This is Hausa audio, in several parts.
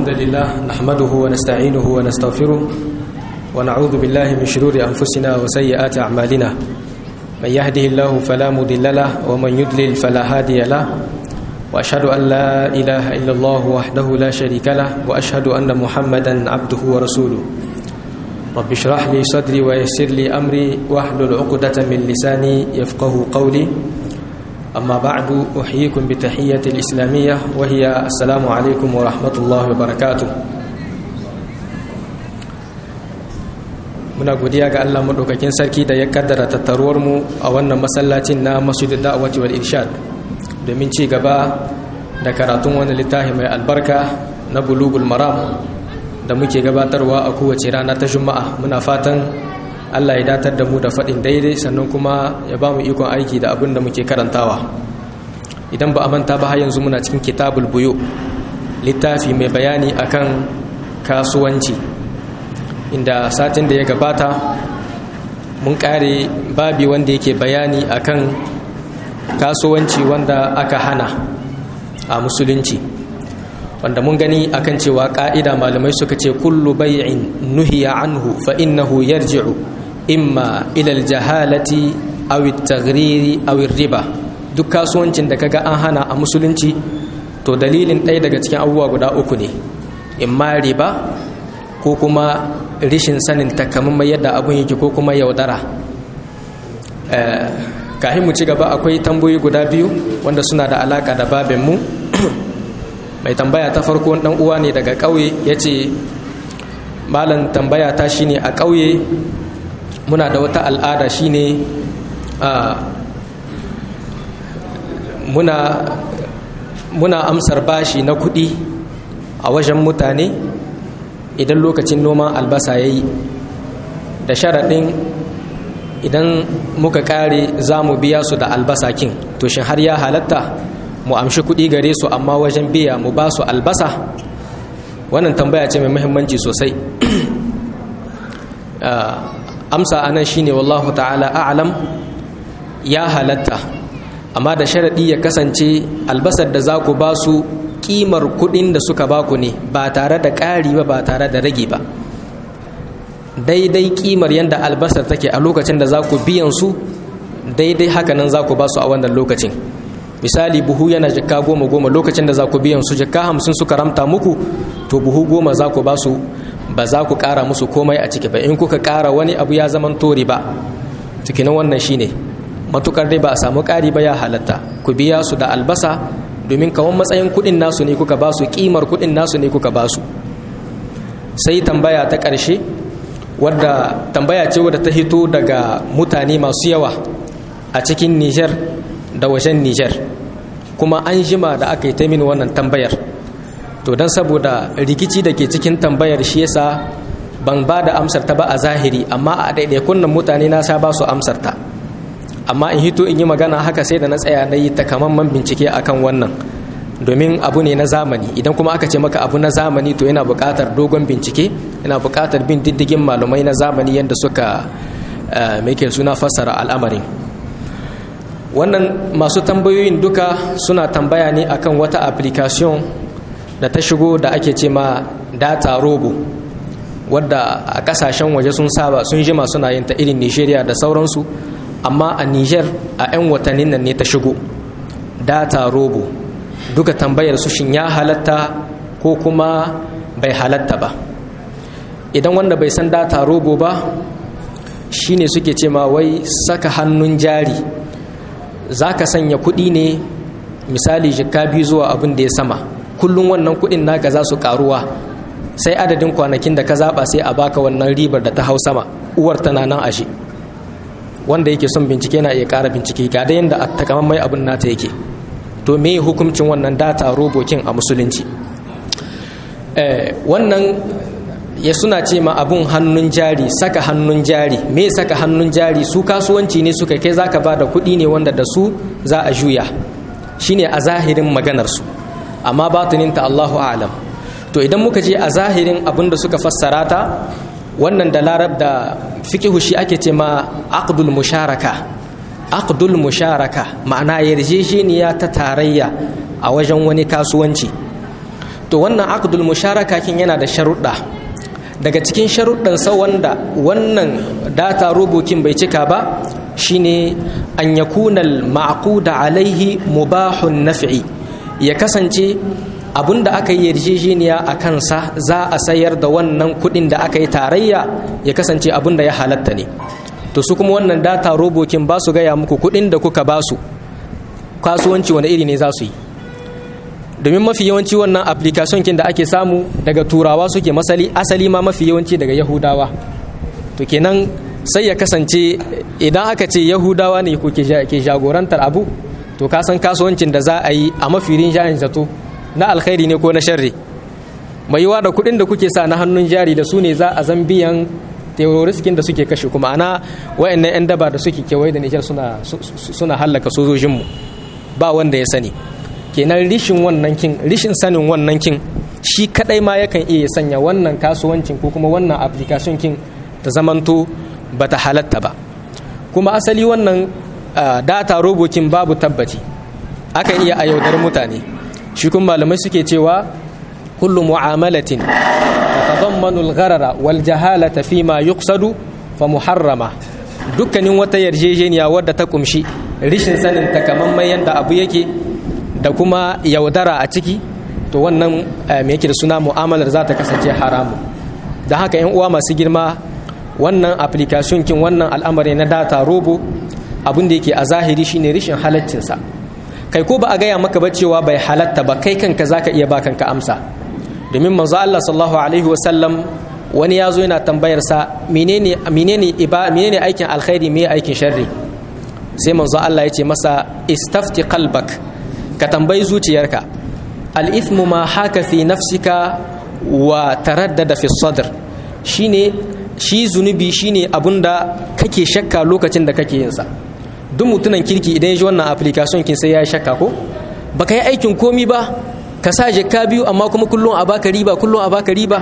الحمد لله نحمده ونستعينه ونستغفره ونعوذ بالله من شرور أنفسنا وسيئات أعمالنا من يهده الله فلا مضل له ومن يضلل فلا هادي له وأشهد أن لا إله إلا الله وحده لا شريك له وأشهد أن محمدا عبده ورسوله رب اشرح لي صدري ويسر لي أمري واحلل عقدة من لساني يفقه قولي أما بعد أحييكم بتحية الإسلامية وهي السلام عليكم ورحمة الله وبركاته muna godiya ga Allah madaukakin sarki da ya kaddara tattaruwar mu a wannan masallacin na Masjidud Da'wati wal Irshad domin ci gaba da karatun wani littafi mai albarka na Bulugul Maram da muke gabatarwa a kowace rana ta Juma'a muna fatan Allah ya datar da mu da faɗin daidai sannan kuma ya ba mu ikon aiki da abin da muke karantawa idan ba a manta ba har yanzu muna cikin kitabul buyo littafi mai bayani akan kasuwanci inda satin da ya gabata mun kare babi wanda yake bayani akan kasuwanci wanda aka hana a musulunci wanda mun gani akan cewa ka'ida malamai suka ce kullu bai'in nuhiya anhu fa innahu yarji'u imma ila aljahalati aw at-taghriri aw riba duk kasuwancin da kaga an hana a musulunci to dalilin ɗaya daga cikin abubuwa guda uku ne imma riba ko kuma rishin sanin takamaiman yadda abun yake ko kuma yaudara kafin mu ci gaba akwai tambayoyi guda biyu wanda suna da alaka da babin mu mai tambaya ta farko dan uwa ne daga ƙauye yace malam tambaya ta shine a ƙauye muna da wata al'ada shine a muna muna amsar bashi na kuɗi a wajen mutane idan lokacin noman albasa ya yi da sharaɗin idan muka ƙare za mu biya su da albasa kin to shi har ya halatta mu amshi kuɗi gare su amma wajen biya mu ba su albasa wannan tambaya ce mai muhimmanci sosai amsa anan shine wallahu ta'ala a'lam ya halatta amma da sharaɗi ya kasance albasar da za ku ba su kimar kuɗin da suka ba ku ne ba tare da ƙari ba ba tare da rage ba daidai kimar yadda albasar take a lokacin da za ku biyan su daidai hakanan za ku ba su a wannan lokacin misali buhu yana jikka goma goma lokacin da za ku biyan su jikka hamsin suka ramta muku to buhu goma za ku ba su ba za ku ƙara musu komai a ciki ba in kuka ƙara wani abu ya zaman tori ba cikin wannan shine matukar dai ba a samu ƙari ba ya halatta ku biya su da albasa domin kawon matsayin kuɗin nasu ne kuka ba su ƙimar kuɗin nasu ne kuka ba su sai tambaya ta ƙarshe wadda tambaya ce wadda ta hito daga mutane masu yawa a cikin nijar da wajen nijar kuma an jima da aka yi ta mini wannan tambayar to don saboda rikici da ke cikin tambayar shi yasa ban ba da amsar ta ba a zahiri amma a ɗaiɗaikun nan mutane na sha ba su amsar ta amma in hito in yi magana haka sai da na tsaya na yi takamaiman bincike akan wannan domin abu ne na zamani idan kuma aka ce maka abu na zamani to yana buƙatar dogon bincike yana buƙatar bin diddigin malumai na zamani yadda suka mai suna fassara al'amarin wannan masu tambayoyin duka suna tambaya ne akan wata application da ta shigo da ake ce ma data robo wadda a kasashen waje sun saba sun jima suna yin ta irin nigeria da sauransu amma a niger a 'yan watannin nan ne ta shigo data robo duka tambayar su shin ya halatta ko kuma bai halatta ba idan wanda bai san data robo ba shine suke ce ma wai saka hannun jari za ka sanya kuɗi ne misali jika biyu zuwa abin da ya sama kullum wannan kuɗin naka za su karuwa sai adadin kwanakin da ka zaɓa sai a baka wannan ribar da ta hau sama uwar tana nan ashe wanda yake son bincike na iya ƙara bincike ga da yadda takamaiman abin nata yake to me hukuncin wannan data robokin a musulunci wannan ya suna ce ma abun hannun jari saka hannun jari me saka hannun jari su kasuwanci ne suka kai zaka ba da kuɗi ne wanda da su za a juya shine a zahirin maganarsu amma batininta Allahu alam to idan muka je a zahirin abin da suka fassara ta wannan da larab da fikihu shi ake ce ma aqdul musharaka aqdul musharaka ma'ana yarjejeniya ta tarayya a wajen wani kasuwanci to wannan aqdul musharaka kin yana da sharuɗa daga cikin sharuɗansa wanda wannan data robokin bai cika ba shine an yakuna al-ma'quda alaihi mubahun naf'i ya kasance abinda aka yi yarjejeniya a kansa za a sayar da wannan kuɗin da aka yi tarayya ya kasance abinda ya halatta ne to su kuma wannan data robokin ba su gaya muku kuɗin da kuka ba su kasuwanci wani iri ne za su yi domin mafi yawanci wannan application kin da ake samu daga turawa suke masali asali ma mafi yawanci daga yahudawa to kenan sai ya kasance idan aka ce yahudawa ne ke jagorantar abu to ka san kasuwancin da za a yi a mafi rinjayen zato na alkhairi ne ko na sharri mai yiwa da kuɗin da kuke sa na hannun jari da su ne za a zan biyan teroriskin da suke kashe kuma ana wayannan 'yan daba da suke kewaye da nijar suna suna hallaka sojojinmu ba wanda ya sani kenan rishin wannan kin rishin sanin wannan kin shi kadai ma yakan iya sanya wannan kasuwancin ko kuma wannan application kin ta zamanto bata halatta ba kuma asali wannan data robokin babu tabbaci akan iya a yaudar mutane shi kuma malamai suke cewa kullu mu'amalatin tatadammanu al-gharara wal jahalata fi ma yuqsadu fa muharrama dukkanin wata yarjejeniya wadda ta kumshi rishin sanin takamaiman yadda abu yake da kuma yaudara a ciki to wannan me yake da suna mu'amalar za ta kasance haramu da haka yan uwa masu girma wannan application kin wannan al'amari na data robo abin da yake a zahiri shine rishin halaccinsa kai ko ba a gaya maka ba cewa bai halatta ba kai kanka zaka iya ba kanka amsa domin manzo Allah sallallahu alaihi wasallam wani ya zo yana tambayar sa menene menene iba menene aikin alkhairi me aikin sharri sai manzo Allah ya ce masa istafti qalbak ka tambayi zuciyarka al-ithmu ma haka fi nafsika wa taraddada fi sadr shine shi zunubi shine abunda kake shakka lokacin da kake yin sa duk mutunan kirki idan ya ji wannan application kin sai ya shakka ko baka yi aikin komi ba ka sa jikka biyu amma kuma kullum a baka riba kullum a baka riba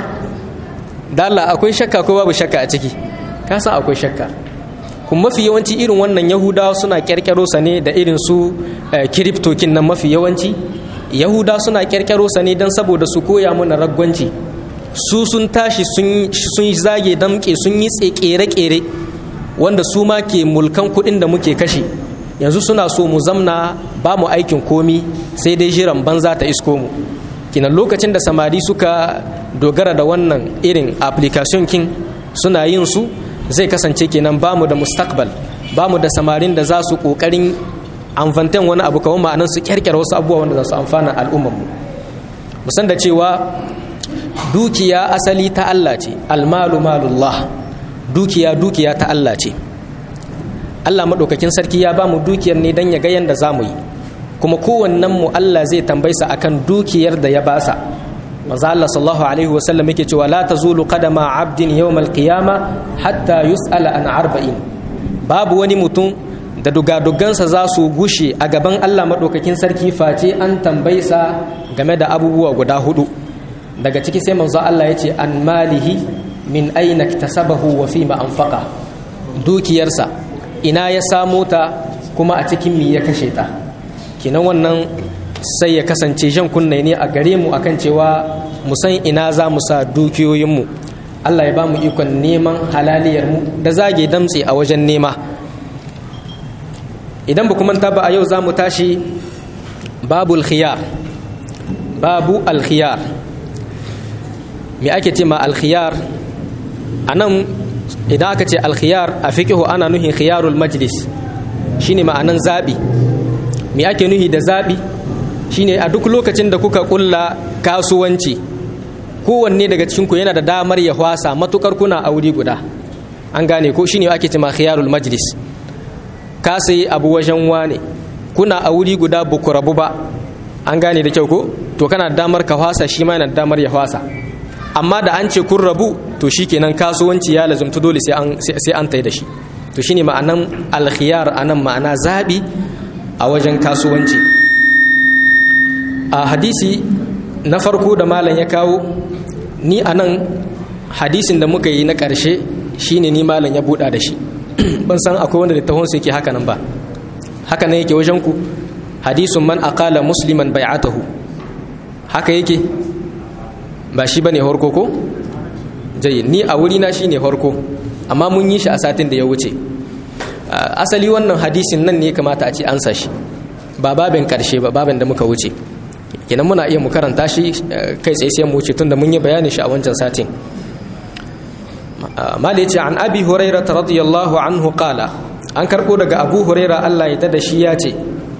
da Allah akwai shakka ko babu shakka a ciki ka san akwai shakka kuma mafi yawanci irin wannan yahudawa suna kyarkyaro sa ne da irin su kiriptokin nan mafi yawanci yahuda suna kyarkyaro sa ne don saboda su koya mana ragwanci su sun tashi sun zage damke sun yi kere-kere wanda su ma ke mulkan kuɗin da muke kashe yanzu suna so mu zamna ba mu aikin komi sai dai jiran banza ta isko mu kinan lokacin da samari suka dogara da wannan irin application kin suna yin su zai kasance kenan ba mu da mustakbal ba mu da samarin da za su kokarin amfantan wani abu kawai ma'anan su kyarkyara wasu abubuwa wanda za su amfana al'ummarmu musan da cewa dukiya asali ta Allah ce almalu malullah dukiya dukiya ta Allah ce Allah maɗaukakin sarki ya ba mu dukiyar ne don ya ga yadda za mu yi kuma kowannen mu Allah zai tambaysa akan dukiyar da ya basa manzo Allah sallallahu alaihi wa sallam yake cewa la tazulu qadama abdin yawm al-qiyama hatta yus'ala an arba'in babu wani mutum da dugadugansa za su gushe a gaban Allah maɗaukakin sarki face an tambaysa game da abubuwa guda hudu daga ciki sai manzo Allah ya ce an malihi min aina iktasabahu wa fima anfaqa dukiyarsa ina ya samo ta kuma a cikin mi ya kashe ta kinan wannan sai ya kasance jan kunne ne a gare mu akan cewa mu san ina za mu sa dukiyoyinmu Allah ya ba mu ikon neman halaliyar mu da zage damtse a wajen nema idan ba kuma ta ba a yau za mu tashi babu alkhiyar babu alkhiyar me ake ce ma alkhiyar a nan idan aka ce alkhiyar a fiƙihu ana nuhin khiyarul majlis shine ma'anan zaɓi me ake nuhi da zaɓi shine a duk lokacin da kuka ƙulla kasuwanci kowanne daga cikinku yana da damar ya hwasa matukar kuna a wuri guda an gane ko shine ake ce ma khiyarul majlis ka sayi abu wajen wane kuna a wuri guda buku rabu ba an gane da kyau ko to kana da damar ka hwasa shi ma yana da damar ya hwasa amma da an ce kun rabu to shikenan kasuwanci ya lazumta dole sai an sai an tai da shi to shine ma'anan alkhiyar anan ma'ana zabi a wajen kasuwanci a hadisi na farko da malam ya kawo ni anan hadisin da muka yi na ƙarshe shine ni malam ya buɗa da shi ban san akwai wanda littafin su yake haka nan ba haka nan yake wajen ku hadisun man aqala musliman bai'atahu haka yake ba shi bane horko ko jayi ni a wuri na shine horko amma mun yi shi a satin da ya wuce asali wannan hadisin nan ne kamata a ce an sa shi ba babin karshe ba babin da muka wuce kenan muna iya mu karanta shi kai tsaye sai mu wuce tunda mun yi bayani shi a wancan satin mali ce an abi huraira radiyallahu anhu qala an karbo daga abu huraira Allah ya da shi ya ce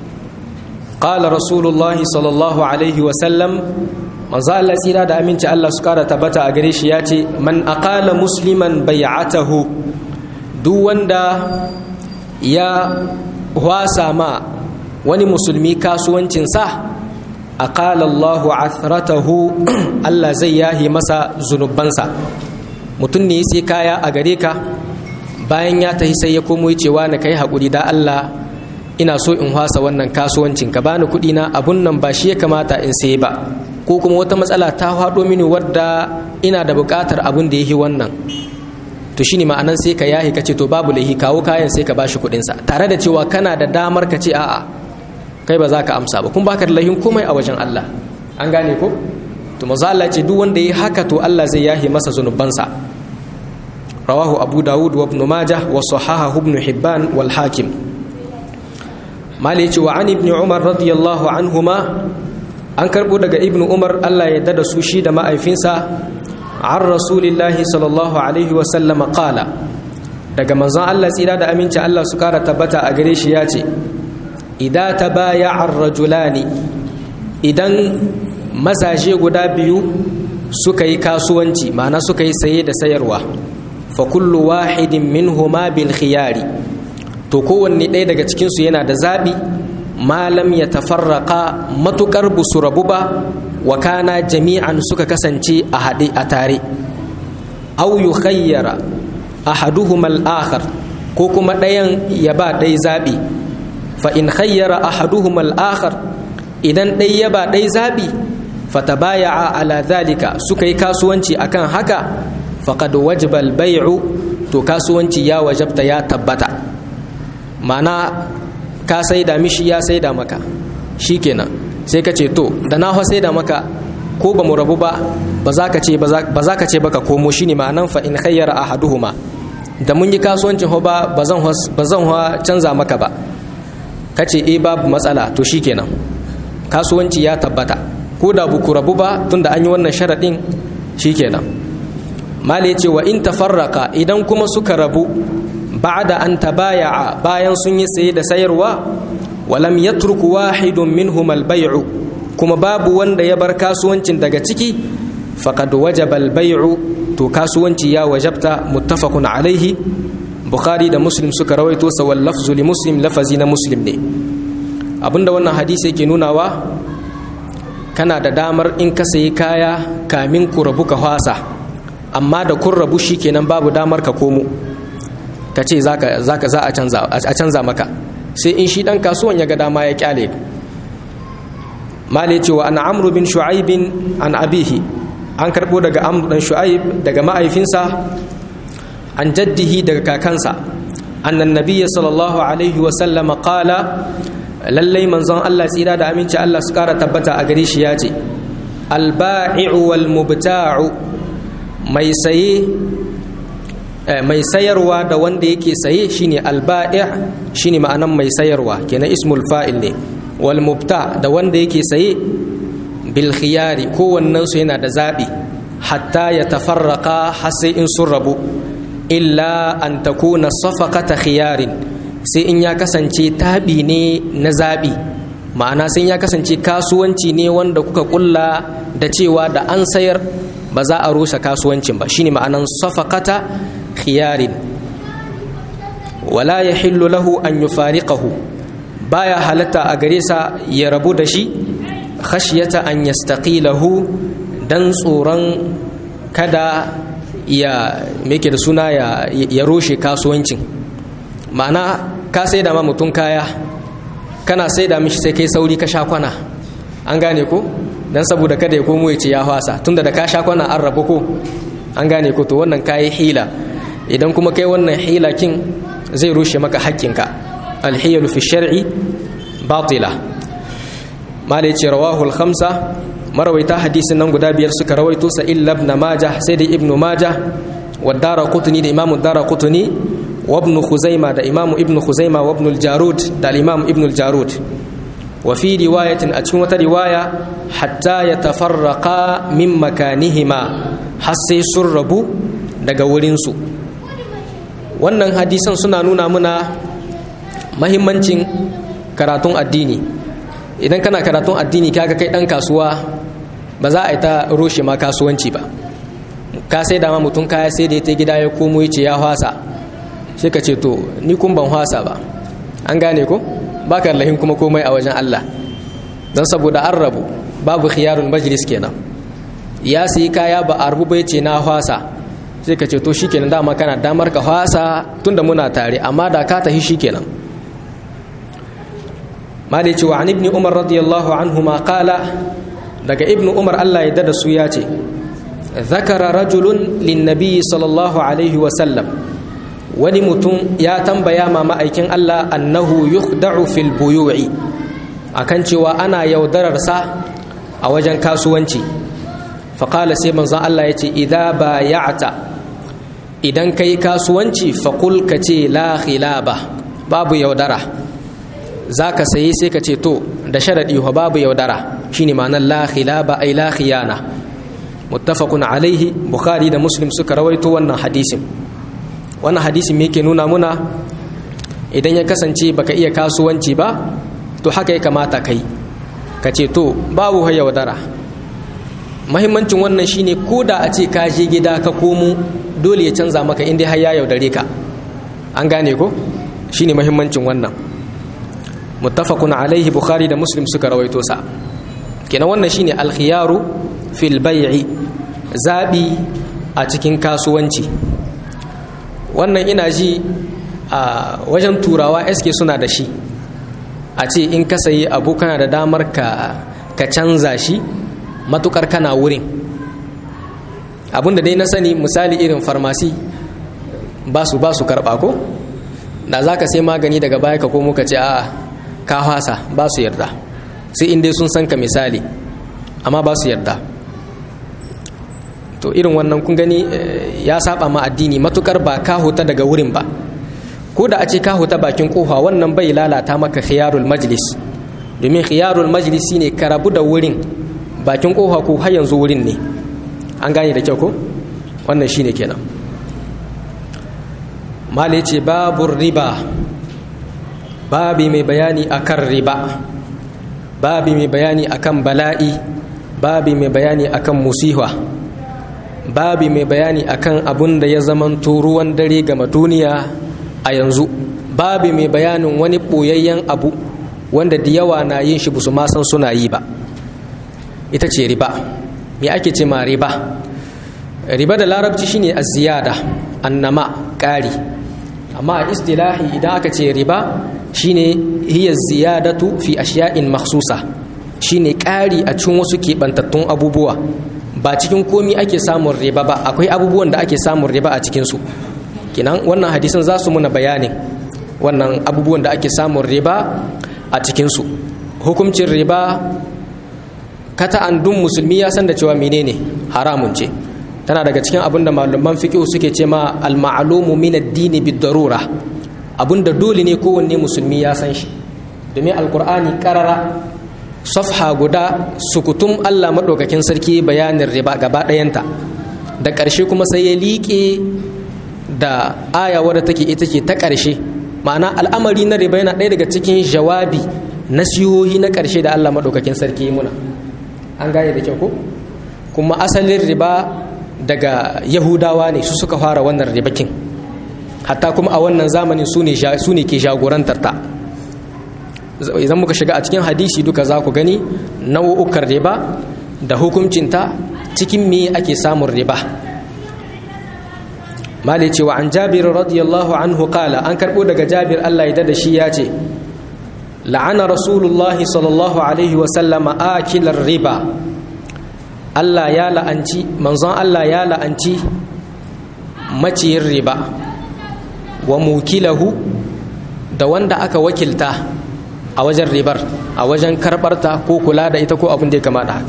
qala rasulullahi sallallahu alaihi wa sallam manzo Allah tsira da aminci Allah su kara tabbata a gare shi ya ce man aqala musliman bai'atahu duk wanda ya wasa ma wani musulmi kasuwancinsa aqala Allahu athratahu Allah zai yahi masa zunubansa mutum ne sai kaya a gare ka bayan ya tafi sai ya komo cewa na kai haƙuri da Allah ina so in wasa wannan kasuwancin ka bani kuɗi na abun nan ba shi ya kamata in sai ba ko kuma wata matsala ta faɗo mini wadda ina da buƙatar abun da ya yi wannan to shine ma'anan sai ka yahi ka ce to babu laihi kawo kayan sai ka bashi kuɗinsa tare da cewa kana da damar ka ce a'a kai ba za ka amsa ba kun baka da laihin komai a wajen Allah an gane ko to manzo Allah ce duk wanda yi haka to Allah zai yahi masa zunubansa rawahu abu dawud wa ibn majah wa sahahahu ibn hibban wal hakim mali ce wa an ibn umar radiyallahu anhuma an karbo daga ibn umar Allah ya dada su shi da ma'aifinsa an rasulillahi sallallahu alaihi wa sallama qala daga manzon Allah tsira da aminci Allah su kara tabbata a gare shi ya ce idan tabaya'a ar-rajulani idan mazaje guda biyu suka yi kasuwanci ma'ana suka yi saye da sayarwa fa kullu wahidin minhuma bil khiyari to kowanne ɗaya daga cikinsu yana da zaɓi malam ya tafarraka matuƙar busu rabu ba wa kana jami'an suka kasance a haɗe a tare au yu khayyara ahaduhuma al-akhar ko kuma ɗayan ya ba ɗai zaɓi fa in khayyara ahaduhuma al-akhar idan ɗai ya ba ɗai zaɓi fatabaya'a ala zalika suka yi kasuwanci akan haka faqad wajaba al-bay'u to kasuwanci ya wajabta ya tabbata mana ka saida mishi ya saida maka shikenan sai ka ce to da na saida maka ko ba mu rabu ba ba za ka ce ba za ka ce baka komo shine ma'anan fa in khayyara ahaduhuma da mun yi kasuwancin ho ba ba zan ba zan canza maka ba kace eh babu matsala to shikenan kasuwanci ya tabbata ko da buku rabu ba tunda an yi wannan sharaɗin shikenan mali ce wa in tafarraka idan kuma suka rabu ba'da an tabaya'a bayan sun yi saye da sayarwa walam yatruku wahidun minhum al-bay'u kuma babu wanda ya bar kasuwancin daga ciki faqad wajaba al-bay'u to kasuwanci ya wajabta muttafaqun alaihi bukhari da muslim suka rawaito sa wal lafzu li muslim lafazi na muslim ne abinda wannan hadisi yake nunawa kana da damar in ka sayi kaya kamin ku rabu ka hwasa amma da kun rabu shikenan babu damar ka komo ka ce za a canza maka sai in shi dan kasuwan ya ga dama ya kyale male cewa an amru bin shu'aibin an abihi an karbo daga amru dan shu'aib daga ma'aifinsa an jaddihi daga kakansa annan nabiyya sallallahu alaihi wa sallama qala lallai manzon Allah tsira da aminci Allah su kara tabbata a gare shi ya ce alba'i'u wal mubta'u mai saye mai sayarwa da wanda yake saye shine alba'i' shine ma'anan mai sayarwa kenan ismul fa'il ne wal mubta da wanda yake saye bil khiyari kowannen su yana da zabi hatta ya tafarraka har sai in sun rabu illa an takuna safaqata khiyarin sai in ya kasance tabi ne na zabi ma'ana sai ya kasance kasuwanci ne wanda kuka kulla da cewa da an sayar ba za a rusa kasuwancin ba shine ma'anan safaqata khiyarin wala yahillu lahu an yufariqahu baya halatta a gare sa ya rabu da shi khashyata an yastaqilahu dan tsoron kada ya meke da suna ya, ya roshe kasuwancin ma'ana ka sai da ma mutum kaya kana sai da mishi sai kai sauri ka sha kwana an gane ko dan saboda kada ya komo ya ce ya hwasa tunda da ka sha kwana an rabu ko an gane ko to wannan kayi hila idan kuma kai wannan hila kin zai rushe maka haƙƙinka alhiyalu fi shar'i batila malai ce rawahu al-khamsa marawaita hadisin nan guda biyar suka rawaito sa illa ibn majah sai da ibn majah wa daraqutni da imamu daraqutni wa ibn khuzaima da imamu ibn khuzaima wa ibn al-jarud da imamu ibn al-jarud wa fi riwayatin a cikin wata riwaya hatta yatafarraqa min makanihima har sai sun rabu daga wurinsu wannan hadisan suna nuna muna mahimmancin karatun addini idan kana karatun addini kaga kai dan kasuwa ba za a yi ta roshe ma kasuwanci ba ka sai dama mutum kaya sai da ya ta gida ya komo ya ce ya hwasa sai ka ce to ni kun ban hwasa ba an gane ko baka lahin kuma komai a wajen Allah don saboda an rabu babu khiyarul majlis kenan ya sayi kaya ba a rubu bai ce na hwasa sai ka ce to shikenan dama kana damar ka hwasa tunda muna tare amma da ka tafi shikenan mali ce wa an ibni umar radiyallahu anhu ma qala daga ibnu umar Allah ya dada su ya ce zakara rajulun linnabi sallallahu alaihi wa sallam wani mutum ya tambaya ma ma'aikin Allah annahu yukhda'u fil buyu'i akan cewa ana yaudararsa a wajen kasuwanci faƙala sai manzon Allah ya ce idza baya'ta idan kai kasuwanci faƙul ka ce la khilaba babu yaudara za ka sayi sai ka ce to da sharaɗi wa babu yaudara shine ma'anar la khilaba ai la khiyana muttafaqun alaihi bukhari da muslim suka rawaito wannan hadisin wannan hadisin me yake nuna muna idan ya kasance baka iya kasuwanci ba to haka ya kamata kai ka ce to babu yaudara mahimmancin wannan shine ko da a ce ka je gida ka komo dole ya canza maka inda har ya yaudare ka an gane ko shine mahimmancin wannan muttafaqun alaihi bukhari da muslim suka rawaito sa kenan wannan shine alkhiyaru fil bai'i zabi a cikin kasuwanci wannan ina ji a wajen turawa eske suna da shi a ce in ka sayi abu kana da damar ka ka canza shi matukar kana wurin abinda dai na sani misali irin farmasi ba su ba su karɓa ko da za ka sai magani daga baya ka komo ka ce a ka hasa ba su yarda sai in dai sun san ka misali amma ba su yarda to irin wannan kun gani ya saba ma addini matukar ba ka huta daga wurin ba ko da a ce ka huta bakin kofa wannan bai lalata maka khiyarul majlis domin khiyarul majlis ne ka rabu da wurin bakin kofa ko har yanzu wurin ne an gane da kyau ko wannan shine kenan mala ce babu riba babi mai bayani akan riba babi mai bayani akan bala'i babi mai bayani akan musiha babi mai bayani akan abun da ya zamanto ruwan dare ga duniya a yanzu babi mai bayanin wani ɓoyayyen abu wanda da yawa na yin shi busu ma san suna yi ba ita ce riba me ake ce ma riba riba da larabci shine az-ziyada annama ƙari amma a istilahi idan aka ce riba shine hiya ziyadatu fi ashiya'in makhsusa shine ƙari a cikin wasu keɓantattun abubuwa ba cikin komi ake samun riba ba akwai abubuwan da ake samun riba a cikinsu kinan wannan hadisan za su muna bayanin wannan abubuwan da ake samun riba a cikinsu hukuncin riba kata an dun musulmi ya san da cewa menene haramun ce tana daga cikin abin da malaman fiqh suke ce ma al-ma'lumu min ad-din bid-darura abinda dole ne kowanne musulmi ya san shi domin alkur'ani karara safha guda sukutum Allah madaukakin sarki bayanin riba gaba ɗayanta da ƙarshe kuma sai ya liƙe da aya wadda take ita ce ta ƙarshe ma'ana al'amari na riba yana ɗaya daga cikin jawabi nasihohi na ƙarshe da Allah madaukakin sarki muna an gane da kyau ko kuma asalin riba daga yahudawa ne su suka fara wannan ribakin hatta kuma a wannan zamanin su ne ke jagorantar ta idan muka shiga a cikin hadisi duka za ku gani nau'ukan riba da hukuncinta cikin me ake samun riba mali cewa an jabir radiyallahu anhu kala an karbo daga jabir Allah ya da shi ya ce la'ana rasulullahi sallallahu alaihi wasallama akilar riba Allah ya la'anci manzon Allah ya la'anci maciyin riba wa mukilahu da wanda aka wakilta a wajen ribar a wajen karbarta ko kula da ita ko abin da ya kama da haka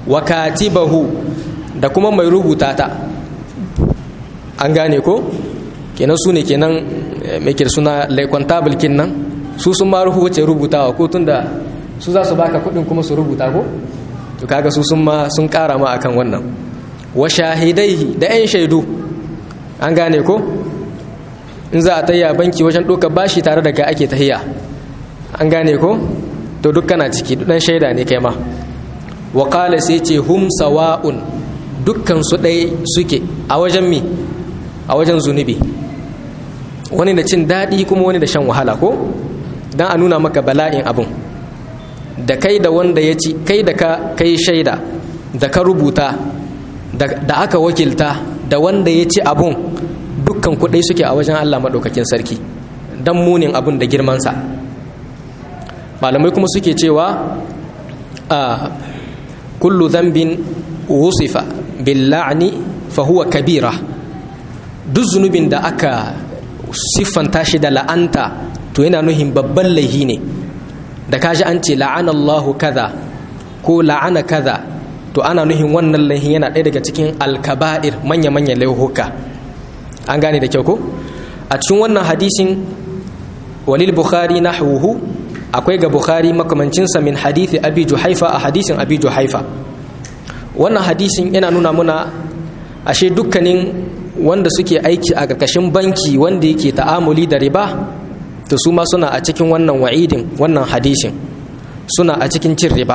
wa katibahu da kuma mai rubuta ta an gane ko kenan su ne kenan mai suna laikwantabil kin nan su sun ma rubuce rubutawa ko tunda su za su baka kudin kuma su rubuta ko to kaga su sun ma sun kara ma akan wannan wa shahidaihi da yan shaidu an gane ko in za a tayya banki wajen ɗaukar bashi tare da ka ake tahiya an gane ko to duk kana ciki dan shaida ne kai ma wa qala sai ce hum sawa'un dukkan su ɗaya suke a wajen mi a wajen zunubi wani da cin daɗi kuma wani da shan wahala ko dan a nuna maka bala'in abun da kai da wanda ya ci kai da ka kai shaida da ka rubuta da aka wakilta da wanda ya ci abun dukkan kuɗai suke a wajen Allah maɗaukakin sarki don munin abun da girmansa malamai kuma suke cewa a kullu zambin wusifa billa'ni fa huwa kabira duk zunubin da aka siffanta shi da la'anta to yana nuhin babban laihi ne da kaji an ce la'anallahu kaza ko la'ana kaza to ana nuhin wannan laihin yana ɗaya daga cikin alkaba'ir manya-manyan laihuka an gane da kyau ko a cikin wannan hadisin walil bukhari nahwuhu akwai ga bukhari makamancinsa min hadithi abi juhaifa a hadisin abi juhaifa wannan hadisin yana nuna muna ashe dukkanin wanda suke aiki a ƙarƙashin banki wanda yake ta'amuli da riba to su ma suna a cikin wannan wa'idin wannan hadisin suna a cikin cin riba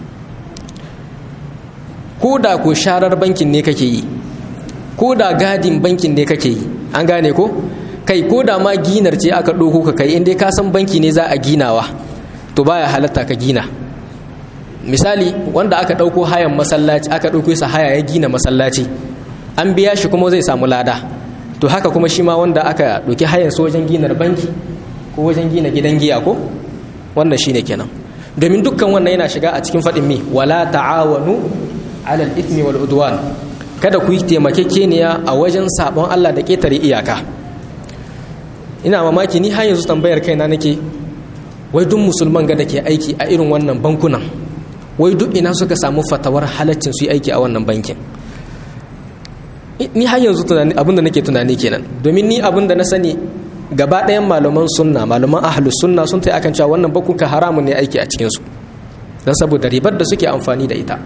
ko da ko sharar bankin ne kake yi ko da gadin bankin ne kake yi an gane ko kai ko da ma ginar ce aka ɗauko ka kai inda ka san banki ne za a ginawa to baya halatta ka gina misali wanda aka ɗauko hayan masallaci aka ɗauko sa haya ya gina masallaci an biya shi kuma zai samu lada to haka kuma shi ma wanda aka ɗauki hayan su wajen ginar banki ko wajen gina gidan giya ko wannan shine kenan domin dukkan wannan yana shiga a cikin faɗin mi wala ta'awanu alal ithmi wal udwan kada ku yi taimakekeniya a wajen sabon Allah da ketare iyaka ina mamaki ni har yanzu tambayar kaina nake wai duk musulman ga da ke aiki a irin wannan bankunan wai duk ina suka samu fatawar halaccin su yi aiki a wannan bankin ni har yanzu tunani abin da nake tunani kenan domin ni abin da na sani gaba ɗayan malaman sunna malaman ahlus sunna sun ta akan cewa wannan bankuka haramun ne aiki a cikinsu don saboda ribar da suke amfani da ita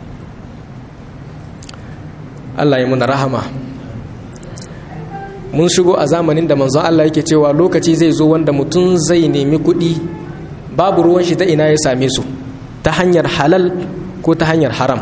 Allah ya muna rahama mun shigo a zamanin da manzon Allah yake cewa lokaci zai zo wanda mutum zai nemi kuɗi babu ruwan shi ta ina ya same su ta hanyar halal ko ta hanyar haram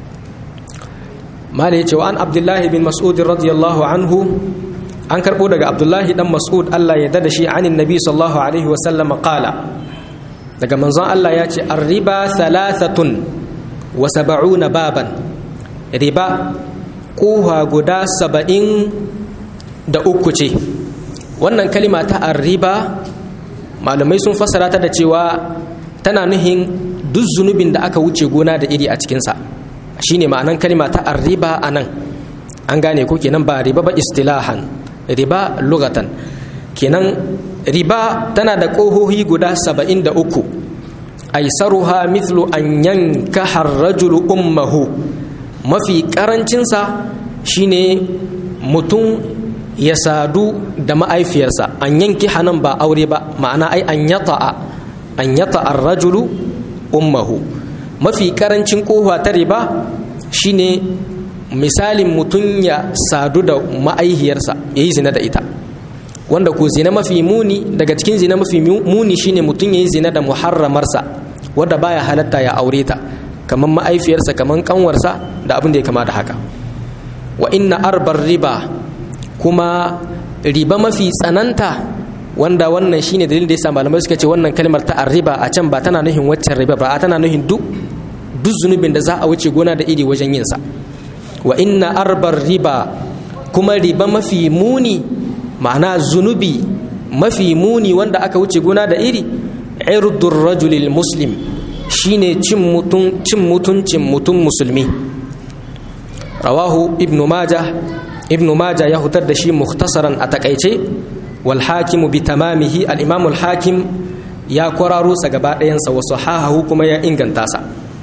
mala ya ce wa an abdullahi bin mas'ud radiyallahu anhu an karɓo daga abdullahi dan mas'ud Allah ya dada shi anin nabi sallallahu alaihi wasallam qala daga manzon Allah ya ce arriba thalathatun wa sab'una baban riba koha guda saba'in da uku ce wannan kalima ta arriba malamai sun fassara ta da cewa tana nuhin duk zunubin da aka wuce gona da iri a cikinsa shine ma'anan kalima ta arriba a nan an gane ko kenan ba riba ba istilahan riba lugatan kenan riba tana da ƙohohi guda saba'in da uku aisaruha mithlu an yanka harrajulu ummahu mafi ƙarancinsa shine mutum ya sadu da ma'aifiyarsa an yanki hanan ba aure ba ma'ana ai an yata an yata arrajulu ummahu mafi karancin kofa ta riba shine misalin mutum ya sadu da ma'aihiyarsa ya yi zina da ita wanda ko zina mafi muni daga cikin zina mafi muni shine mutum ya yi zina da muharramarsa wadda baya halatta ya aure ta kamar ma'aifiyarsa kamar kanwarsa da abin da ya kama da haka wa inna arbar riba kuma riba mafi tsananta wanda wannan shine dalilin da yasa malamai suka ce wannan kalmar ta riba a can ba tana nuhin waccan riba ba tana nuhin duk duk zunubin da za a wuce gona da iri wajen yin sa wa inna arbar riba kuma riba mafi muni ma'ana zunubi mafi muni wanda aka wuce gona da iri irdur rajulil muslim shine cin mutun cin mutuncin mutum musulmi rawahu ibnu majah ibnu maja ya hutar da shi mukhtasaran a takaice wal hakimu bi tamamihi al imam al hakim ya kwararo sa gaba ɗayansa wasu hahahu kuma ya inganta sa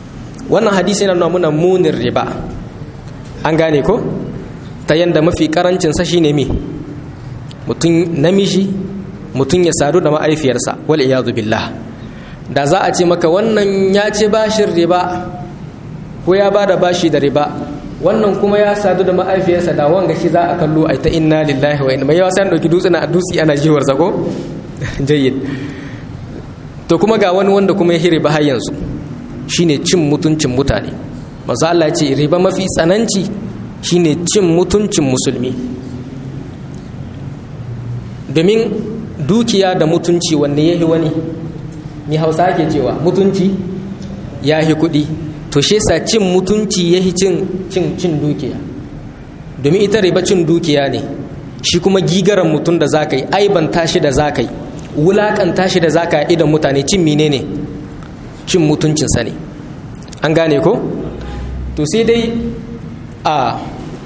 wannan hadisi yana nuna muna munin riba an gane ko ta yanda mafi karancin sa shine me mutum namiji mutum ya sadu da ma'aifiyarsa wal iyadu billah da za a ce maka wannan ya ci bashin riba ko ya ba da bashi da riba wannan kuma ya sadu da ma'aifiyarsa da wanga shi za a kallo a ta inna lillahi wa inna mai yawa sai an dauki dutse na dutse ana jiwar zago jayyid to kuma ga wani wanda kuma ya riba har yanzu shine cin mutuncin mutane manzo Allah ya ce riba mafi tsananci shine cin mutuncin musulmi domin dukiya da mutunci wanne yahi wani ni hausa ke cewa mutunci yahi kuɗi to shi sa cin mutunci yahi cin cin cin dukiya domin ita riba cin dukiya ne shi kuma gigaran mutum da zaka yi aiban tashi da zaka yi wulakanta shi da zaka yi idan mutane cin menene ne cin mutuncinsa ne an gane ko to sai dai a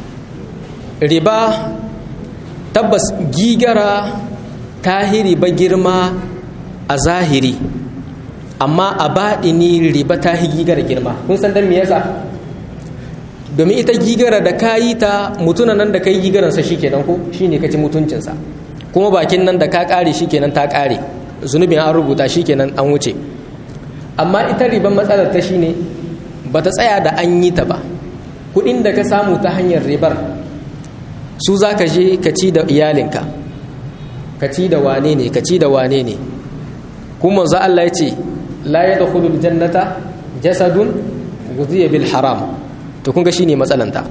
riba tabbas gigara ta riba girma a zahiri amma a baɗini riba ta hi gigara girma kun san dan me yasa domin ita gigara da ka yi ta mutuna nan da ka yi gigaransa shi kenan ko shi ne ka ci mutuncinsa kuma bakin nan da ka ƙare shi kenan ta ƙare zunubin an rubuta shi kenan an wuce amma ita riban matsalar ta shine ba ta tsaya da an yi ta ba kudin da ka samu ta hanyar ribar su za ka je ka ci da iyalinka ka ci da wane ne ka ci da wane ne kuma za Allah ya ce la ya dakhulul jannata jasadun guziya bil haram to kun ga shine matsalanta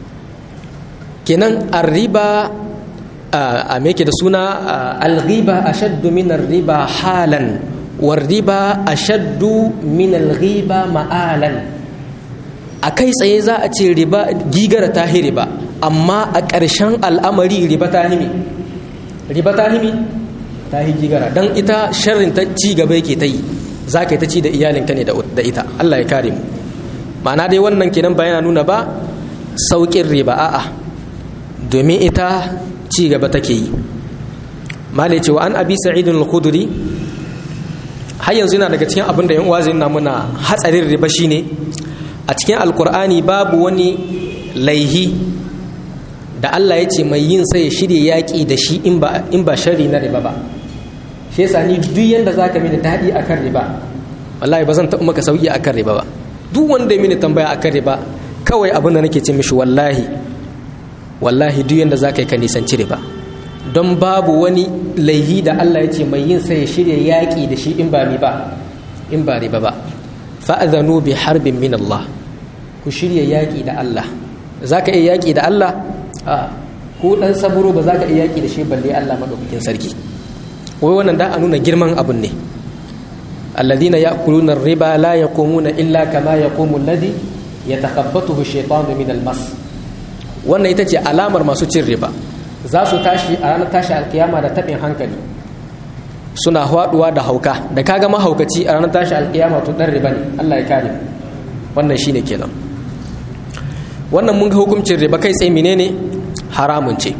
kenan arriba a me da suna al-ghiba ashaddu min ar-riba halan warriba ashaddu min al-ghiba ma'alan a kai tsaye za a ce riba gigara ta hi riba amma a ƙarshen al'amari riba ta himi riba ta himi ta hi gigara don ita sharrin ta ci gaba yake ta yi za ka yi ta ci da iyalinka ne da ita Allah ya kare mu ma'ana dai wannan kenan ba yana nuna ba sauƙin riba a'a domin ita ci gaba take yi malai cewa an abi sa'idun al-khudri har yanzu yana daga cikin abin da yan uwa zai nuna muna hatsarin riba shine a cikin alkur'ani babu wani laihi da Allah ya ce mai yin sai ya shirya yaƙi da shi in ba shari na riba ba shi yasa ni duk yanda za ka mini daɗi a kan riba wallahi ba zan taɓa maka sauƙi a kan riba ba duk wanda ya mini tambaya a kan riba kawai abin da nake ce mishi wallahi wallahi duk yanda za ka yi ka nisanci riba don babu wani laihi da Allah ya ce mai yin sai ya shirya yaƙi da shi in ba riba in ba riba ba fa'adhanu bi harbin min Allah ku shirya yaƙi da Allah za ka iya yaƙi da Allah a ko ɗan saburo ba za ka iya yaƙi da shi balle Allah maɗaukakin sarki wai wannan da a nuna girman abun ne alladhina ya'kuluna ar-riba la yaqumuna illa kama yaqumu alladhi yatakhabbathu ash-shaytanu min al-mas wannan ita ce alamar masu cin riba za su tashi a ranar tashi alkiyama da taɓin hankali suna haɗuwa da hauka da kaga mahaukaci a ranar tashi alkiyama to ɗan riba ne Allah ya kare wannan shine kenan wannan mun ga hukuncin riba kai tsaye menene haramun ce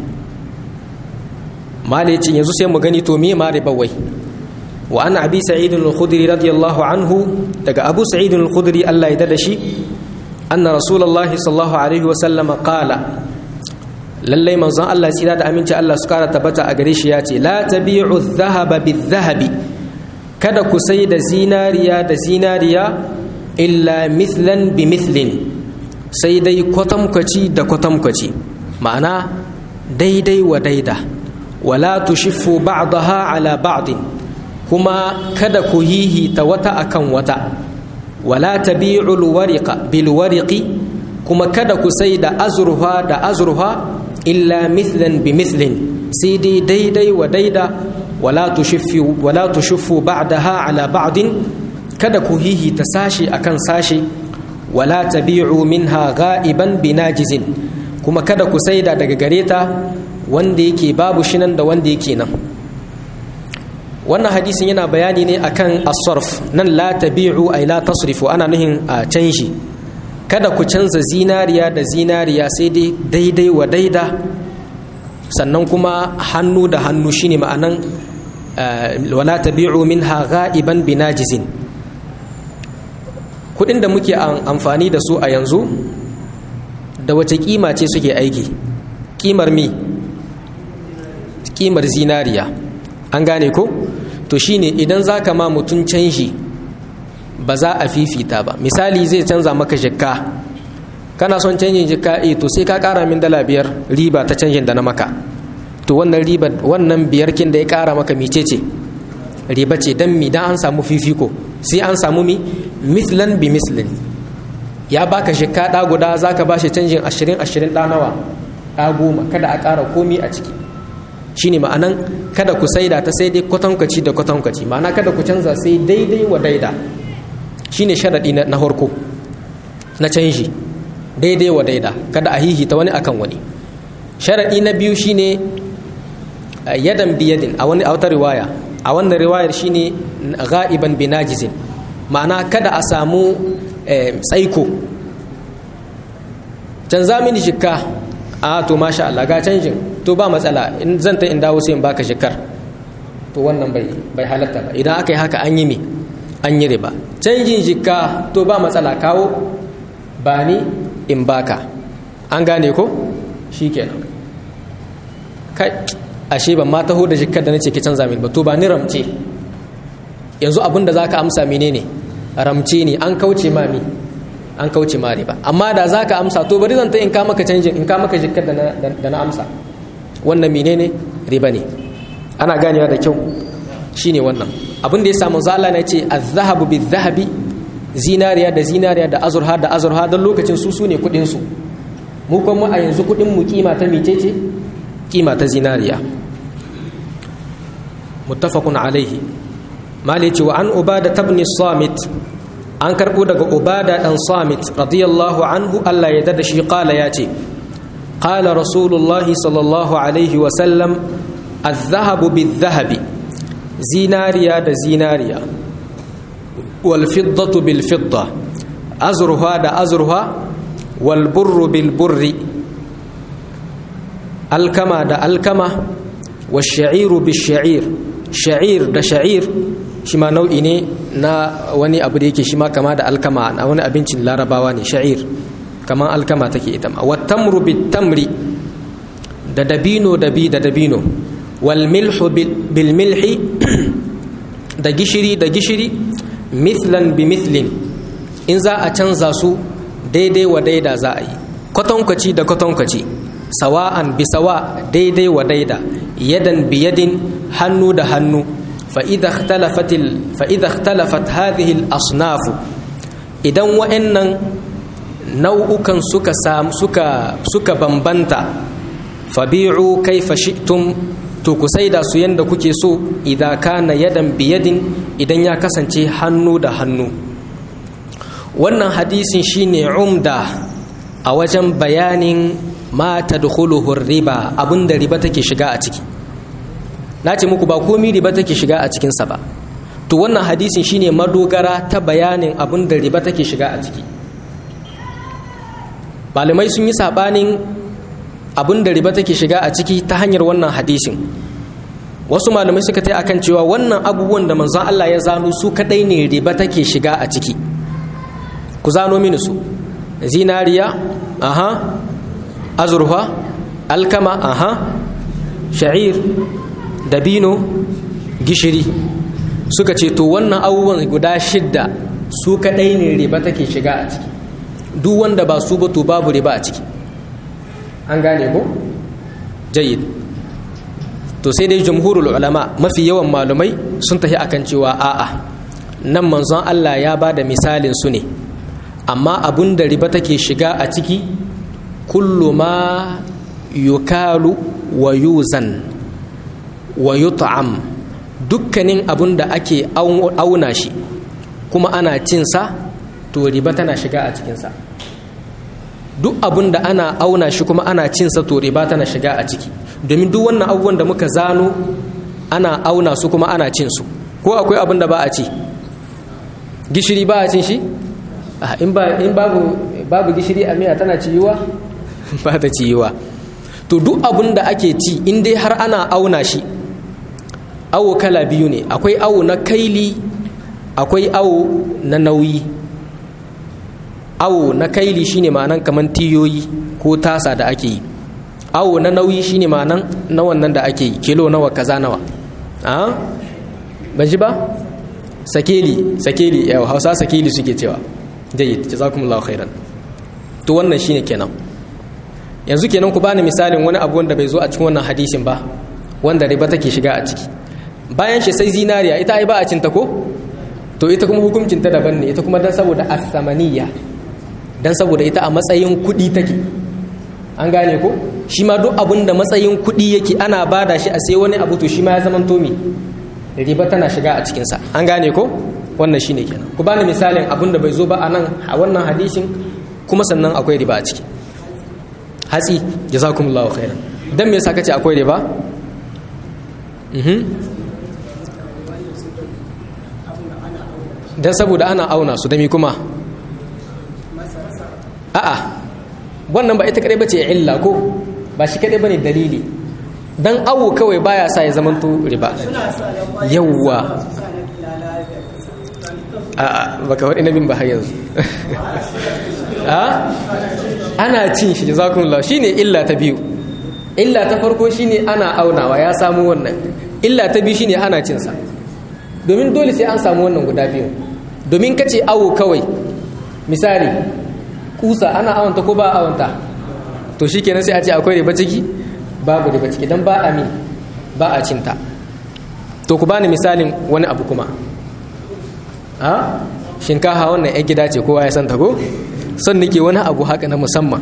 malicin yanzu sai mu gani to me ma riba wai wa ana abi sa'id al-khudri radiyallahu anhu daga abu sa'id al-khudri Allah ya dada shi anna rasulullahi sallallahu alaihi wa sallam qala lallai manzon Allah tsira da aminci Allah su kara tabbata a gare shi ya ce la tabi'u dhahaba bidh-dhahabi kada ku sai da zinariya da zinariya illa mithlan bi mithlin sai dai kwatamkwaci da kwatamkwaci ma'ana daidai wa daida wala tushiffu ba'daha ala ba'din kuma kada ku hihita wata akan wata wala tabi'u al-wariqa bil wariqi kuma kada ku sai da azurfa da azurfa illa mithlan bi mithlin sai dai daidai wa daida wala tushiffu wala tushiffu ba'daha ala ba'din kada ku hihi ta sashi akan sashi wala tabi'u minha ga'iban binajizin kuma kada ku saida daga gareta wanda yake babu shinan da wanda yake nan wannan hadisin yana bayani ne akan as-sarf nan la tabi'u ay la tasrifu ana nuhin a canji kada ku canza zinariya da zinariya sai dai daidai wa daida sannan kuma hannu da hannu shine ma'anan wala tabi'u minha ga'iban binajizin kudin da muke amfani da su a yanzu da wace kima ce suke aiki kimar mi kimar zinariya an gane ko to shine idan za ka ma mutum canji ba za a fifita ba misali zai canza maka jikka kana son canjin jikka e to sai ka kara min dala biyar riba ta canjin da na maka to wannan riba wannan biyar kin da ya kara maka mice ce riba ce dan mi dan an samu fifiko sai an samu mi mislan bi mislin ya baka jikka da guda zaka bashi canjin 20 20 da nawa da goma kada a kara komi a ciki shine ma'anan kada ku saida ta sai dai kwatankwaci da kwatankwaci ma'ana kada ku canza sai daidai wa daida shine sharadi na harko na canji daidai wa daida kada a hihita wani akan wani sharadi na biyu shine yadan biyadin a wani autar riwaya a wannan riwayar shine ga'iban binajizin ma'ana kada a samu tsaiko canza mini shikka a to masha Allah ga canjin to ba matsala in zan ta in dawo sai in baka shikar to wannan bai bai halatta ba idan aka yi haka an yi me an yi riba canjin shikka to ba matsala kawo ba ni in baka an gane ko shikenan kai ashe ban ma taho da shikar da nace ki canza min ba to ba ni ramce yanzu abinda zaka amsa menene ramce ne an kauce ma mi an kauce ma riba amma da za ka amsa to bari zan ta in ka maka canjin in ka maka jikkar da na amsa wannan menene riba ne ana ganewa da kyau shine wannan abin da ya samu zala na ce azhabu bi zahabi zinariya da zinariya da azurha da azurha don lokacin su su ne kudin su mu kuma a yanzu kudin mu kima ta mecece kima ta zinariya muttafaqun alaihi mali ce wa an ubada tabni samit an karɓo daga ubada ɗan samit radiyallahu anhu Allah ya dada shi ƙala ya ce ƙala rasulullahi sallallahu alaihi wasallam الذهب بالذهب زيناريا دا زيناريا والفضة بالفضة أزرها دا أزرها والبر بالبر الكما دا الكما والشعير بالشعير شعير دا شعير shi ma nau'i ne na wani abu da yake shi ma kama da alkama na wani abincin larabawa ne sha'ir kamar alkama take ita ma wattamru bitamri da dabino da bi da dabino wal milhu bil milhi da gishiri da gishiri mithlan bi mithlin in za a canza su daidai wa daida za a yi kwatankwaci da kwatankwaci sawa'an bi sawa daidai wa daida yadan bi yadin hannu da hannu فإذا اختلفت ال... فإذا اختلفت هذه الأصناف إذا وإن نوعكا سكا سام سكا سكا بمبنتا فبيعوا كيف شئتم to ku saida su yanda kuke so idan kana yadan biyadin idan ya kasance hannu da hannu wannan hadisin shine umda a wajen bayanin ma tadkhuluhu riba abinda riba take shiga a ciki na ce muku ba komi riba take shiga a cikinsa ba to wannan hadisin shine madogara ta bayanin abin da riba take shiga a ciki malamai sun yi sabanin abin da riba take shiga a ciki ta hanyar wannan hadisin wasu malamai suka ta akan cewa wannan abubuwan da manzon Allah ya zano su kadai ne riba take shiga a ciki ku zano mini su zinariya aha azurfa alkama aha sha'ir dabino gishiri suka ce to wannan abubuwan guda shidda su kadai ne riba take shiga a ciki duk wanda ba su ba to babu riba a ciki an gane ko jayyid to sai dai jumhurul ulama mafi yawan malumai sun tafi akan cewa a'a nan manzon Allah ya ba da misalin su ne amma abun da riba take shiga a ciki kullu ma yukalu wa yuzan wa yut'am dukkanin abun da ake auna shi kuma ana cinsa to riba tana shiga a cikinsa duk abun da ana auna shi kuma ana cinsa to riba tana shiga a ciki domin duk wannan abubuwan da muka zano ana auna su kuma ana cin su ko akwai abun da ba a ci gishiri ba a cin shi in babu babu gishiri a miya tana ciyuwa ba ta ciyuwa to duk abun da ake ci in dai har ana auna shi awo kala biyu ne akwai awo na kaili akwai awo na nauyi awo na kaili shine ma'anan kaman tiyoyi ko tasa da ake yi awo na nauyi shine ma'anan na wannan da ake yi kilo nawa kaza nawa a ban ji ba sakeli sakeli yau hausa sakeli suke cewa jayyid jazakumullahu khairan to wannan shine kenan yanzu kenan ku bani misalin wani abu wanda bai zo a cikin wannan hadisin ba wanda riba take shiga a ciki bayan shi sai zinariya ita ai ba a cinta ko to ita kuma hukuncin ta daban ne ita kuma dan saboda asamaniya dan saboda ita a matsayin kuɗi take an gane ko shi ma duk abun da matsayin kuɗi yake ana bada shi a sai wani abu to shi ma ya zama tomi riba tana shiga a cikinsa an gane ko wannan shine kenan ku bani misalin abun da bai zo ba a nan a wannan hadisin kuma sannan akwai riba a ciki hatsi jazakumullahu khairan dan me yasa kace akwai riba mhm dan saboda ana auna su da mi kuma a'a wannan ba ita kadai bace illa ko ba shi kadai bane dalili dan awo kawai baya sa ya zamanto riba yawwa a baka wadi nabin ba har yanzu a ana cin shi jazakumullah shine illa ta biyu illa ta farko shine ana aunawa ya samu wannan illa ta biyu shine ana cin sa domin dole sai an samu wannan guda biyu domin kace awo kawai misali kusa ana awanta ko ba awanta to shikenan sai a ce akwai riba ciki babu riba ciki dan ba a mi ba a cinta to ku bani misalin wani abu kuma a shinkafa wannan yan gida ce kowa ya san ta ko son nake wani abu haka na musamman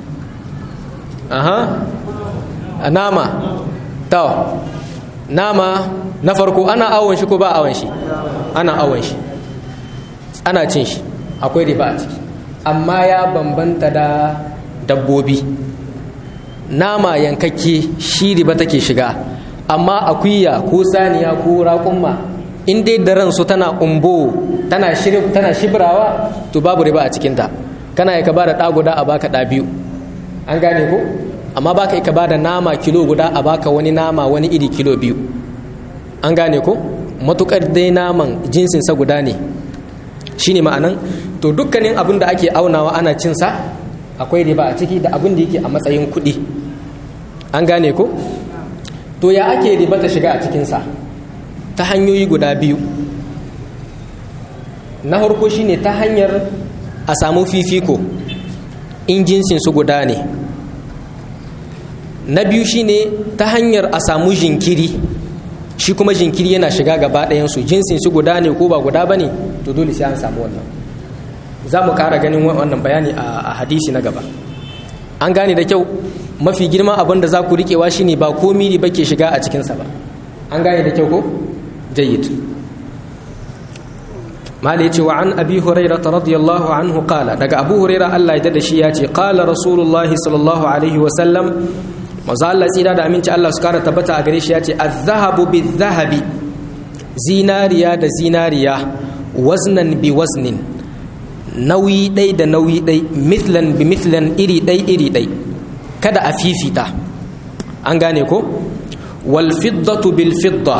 aha a nama ta nama na farko ana awon shi ko ba awon shi ana awon shi ana cin shi akwai riba a ciki amma ya bambanta da dabbobi nama yankakke shi riba take shiga amma akuya ko saniya ko raƙumma in dai da ransu tana umbo tana tana shibrawa to babu riba a cikinta kana ka ba da ɗa guda a baka ɗa biyu an gane ko amma baka ka ba da nama kilo guda a baka wani nama wani iri kilo biyu an gane ko matukar dai naman jinsinsa guda ne shine ma'anan to dukkanin abin da ake aunawa ana cinsa akwai riba a ciki da abin da yake a matsayin kuɗi an gane ko to ya ake riba ta shiga a cikinsa ta hanyoyi guda biyu na harko shine ta hanyar a samu fifiko in jinsin su guda ne na biyu shine ta hanyar a samu jinkiri shi kuma jinkiri yana shiga gaba ɗayansu jinsin su guda ne ko ba guda ba ne to dole sai an samu wannan za mu ƙara ganin wannan bayani a hadisi na gaba an gane da kyau mafi girma abin da za ku riƙewa shine ba komi ne ba ke shiga a cikinsa ba an gane da kyau ko jayyid mali ce wa an abi huraira radiyallahu anhu qala daga abu huraira Allah ya da shi ya ce qala rasulullah sallallahu alaihi wa sallam manzo Allah tsira da aminci Allah su kara tabbata a gare shi ya ce az-zahabu biz-zahabi zinariya da zinariya waznan bi waznin nauyi ɗai da nauyi ɗai mithlan bi mithlan iri ɗai iri ɗai kada a fifita an gane ko wal fiddatu bil fidda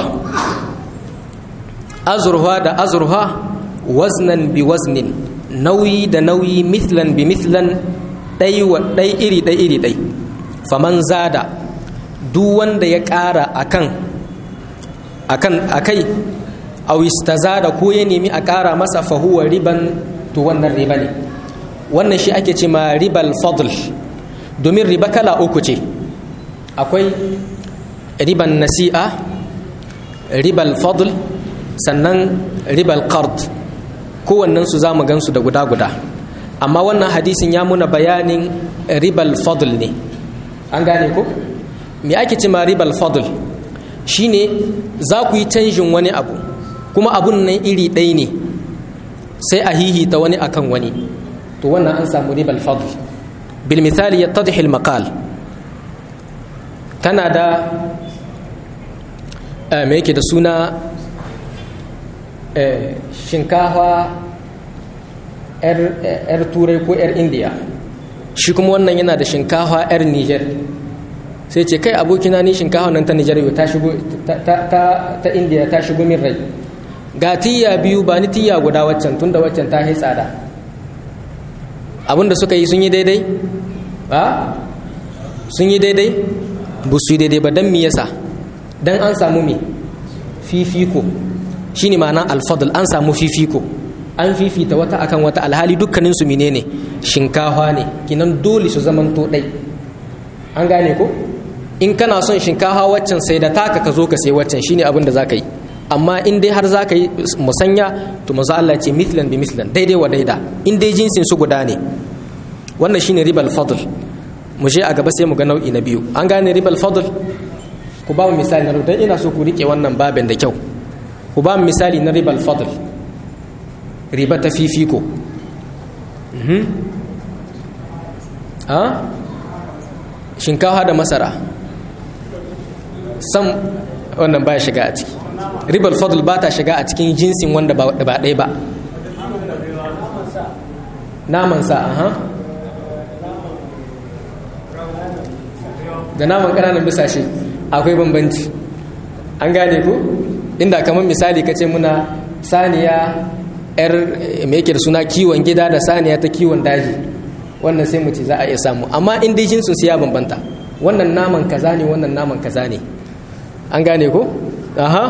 azurha da azurha waznan bi waznin nauyi da nauyi mithlan bi mithlan ɗai wa ɗai iri ɗai iri ɗai faman zada duk wanda ya ƙara akan akan akai aw istazada ko ya nemi a ƙara masa fahuwa riban to wannan riba ne wannan shi ake ce ma ribal fadl domin riba kala uku ce akwai riban nasi'a ribal fadl sannan ribal qard kowannen su zamu gansu da guda guda amma wannan hadisin ya muna bayanin ribal fadl ne an gane ko me ake ce ma ribal fadl shine za ku yi canjin wani abu kuma abun nan iri ɗaya ne sai a hihita wani akan wani to wannan an samu ribal fadl bil misali yattadhi al maqal kana da me yake da suna shinkafa yar turai ko yar indiya shi kuma wannan yana da shinkafa yar niger sai ce kai abokina ni shinkafa nan ta niger ta shigo ta indiya ta shigo min rai ga tiya biyu ba ni tiya guda waccan tunda waccan ta yi tsada abinda suka yi sun yi daidai ba sun yi daidai ba su yi daidai ba don mi yasa don an samu mi fifiko shi ne ma'ana alfadul an samu fifiko an fifita wata akan wata alhali dukkaninsu menene shinkafa ne kinan dole su zaman to ɗai an gane ko in kana son shinkafa waccan sai da taka ka zo ka sai waccan shine abin da za ka yi amma in dai har za ka yi musanya to maza Allah ce mithlan bi mithlan daidai wa daida in dai jinsin su guda ne wannan shine ribal fadl mu je a gaba sai mu ga nau'i na biyu an gane ribal fadl ku ba mu misali na dan ina so ku rike wannan babin da kyau ku ba mu misali na ribal fadl riba ta fifiko mhm a shinkafa da masara sam wannan baya shiga a ciki ribar fadl ba ta shiga a cikin jinsin wanda ba ɗaya ba naman sa aha da naman ƙananan bisashe akwai bambanci an gane ku inda kamar misali ka ce muna saniya yar mai yake da suna kiwon gida da saniya ta kiwon daji wannan sai mu ce za a iya samu amma in dai jinsin su ya bambanta wannan naman kaza ne wannan naman kaza ne an gane ko aha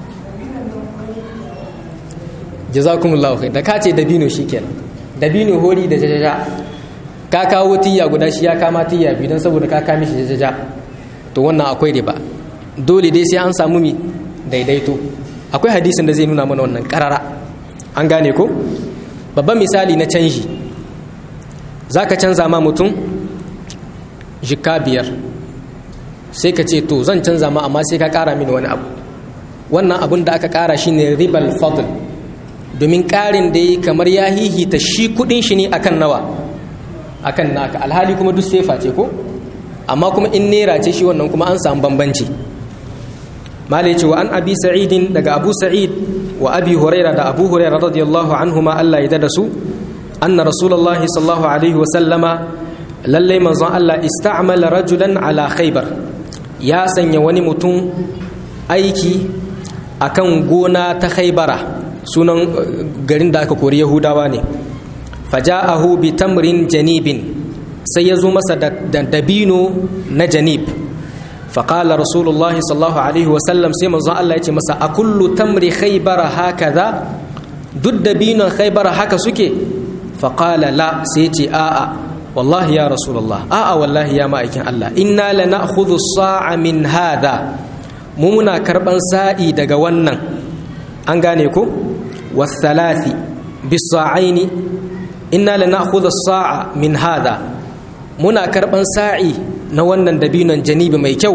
jazakumullahu khair da ka ce dabino shikenan dabino hori da jajaja ka kawo tiyya guda shi ya kama tiyya biyu don saboda ka kame shi jajaja to wannan akwai riba dole dai sai an samu mi daidaito akwai hadisin da zai nuna mana wannan karara an gane ko babban misali na canji za ka canza ma mutum jika biyar sai ka ce to zan canza ma amma sai ka kara mini wani abu wannan abun da aka kara shi ne ribal fadl domin karin da yi kamar ya hihita shi kudin shi ne akan nawa akan naka alhali kuma duk sefa ce ko amma kuma in nera ce shi wannan kuma an samu bambanci malai ce wa an abi sa'idin daga abu sa'id wa abi huraira da abu huraira radiyallahu anhu ma Allah ya da su anna rasulullahi sallallahu alaihi wa sallama lallai manzon Allah ista'mala rajulan ala khaybar ya sanya wani mutum aiki akan gona ta khaybara sunan garin da aka kori yahudawa ne faja'ahu bi tamrin janibin sai ya zo masa da dabino na janib faƙala rasulullah sallallahu alaihi wasallam sai manzon Allah ya ce masa a kullu tamri khaybara hakaza duk dabinon khaybara haka suke faƙala la sai ce a'a wallahi ya rasulullah a'a wallahi ya ma'aikin Allah inna la na'khudhu sa'a min hada mu muna karban sa'i daga wannan an gane ko wasalathi bisa'aini inna la na'khudhu sa'a min hada muna karban sa'i na wannan dabinon janibi mai kyau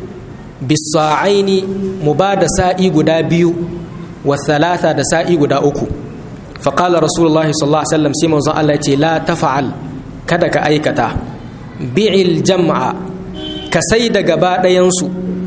bisa'aini mu ba da sa'i guda biyu wasalata da sa'i guda uku faqala rasulullah sallallahu alaihi wasallam sai manzon Allah ce la tafa'al kada ka aikata bi'il jam'a ka sai da gaba ɗayansu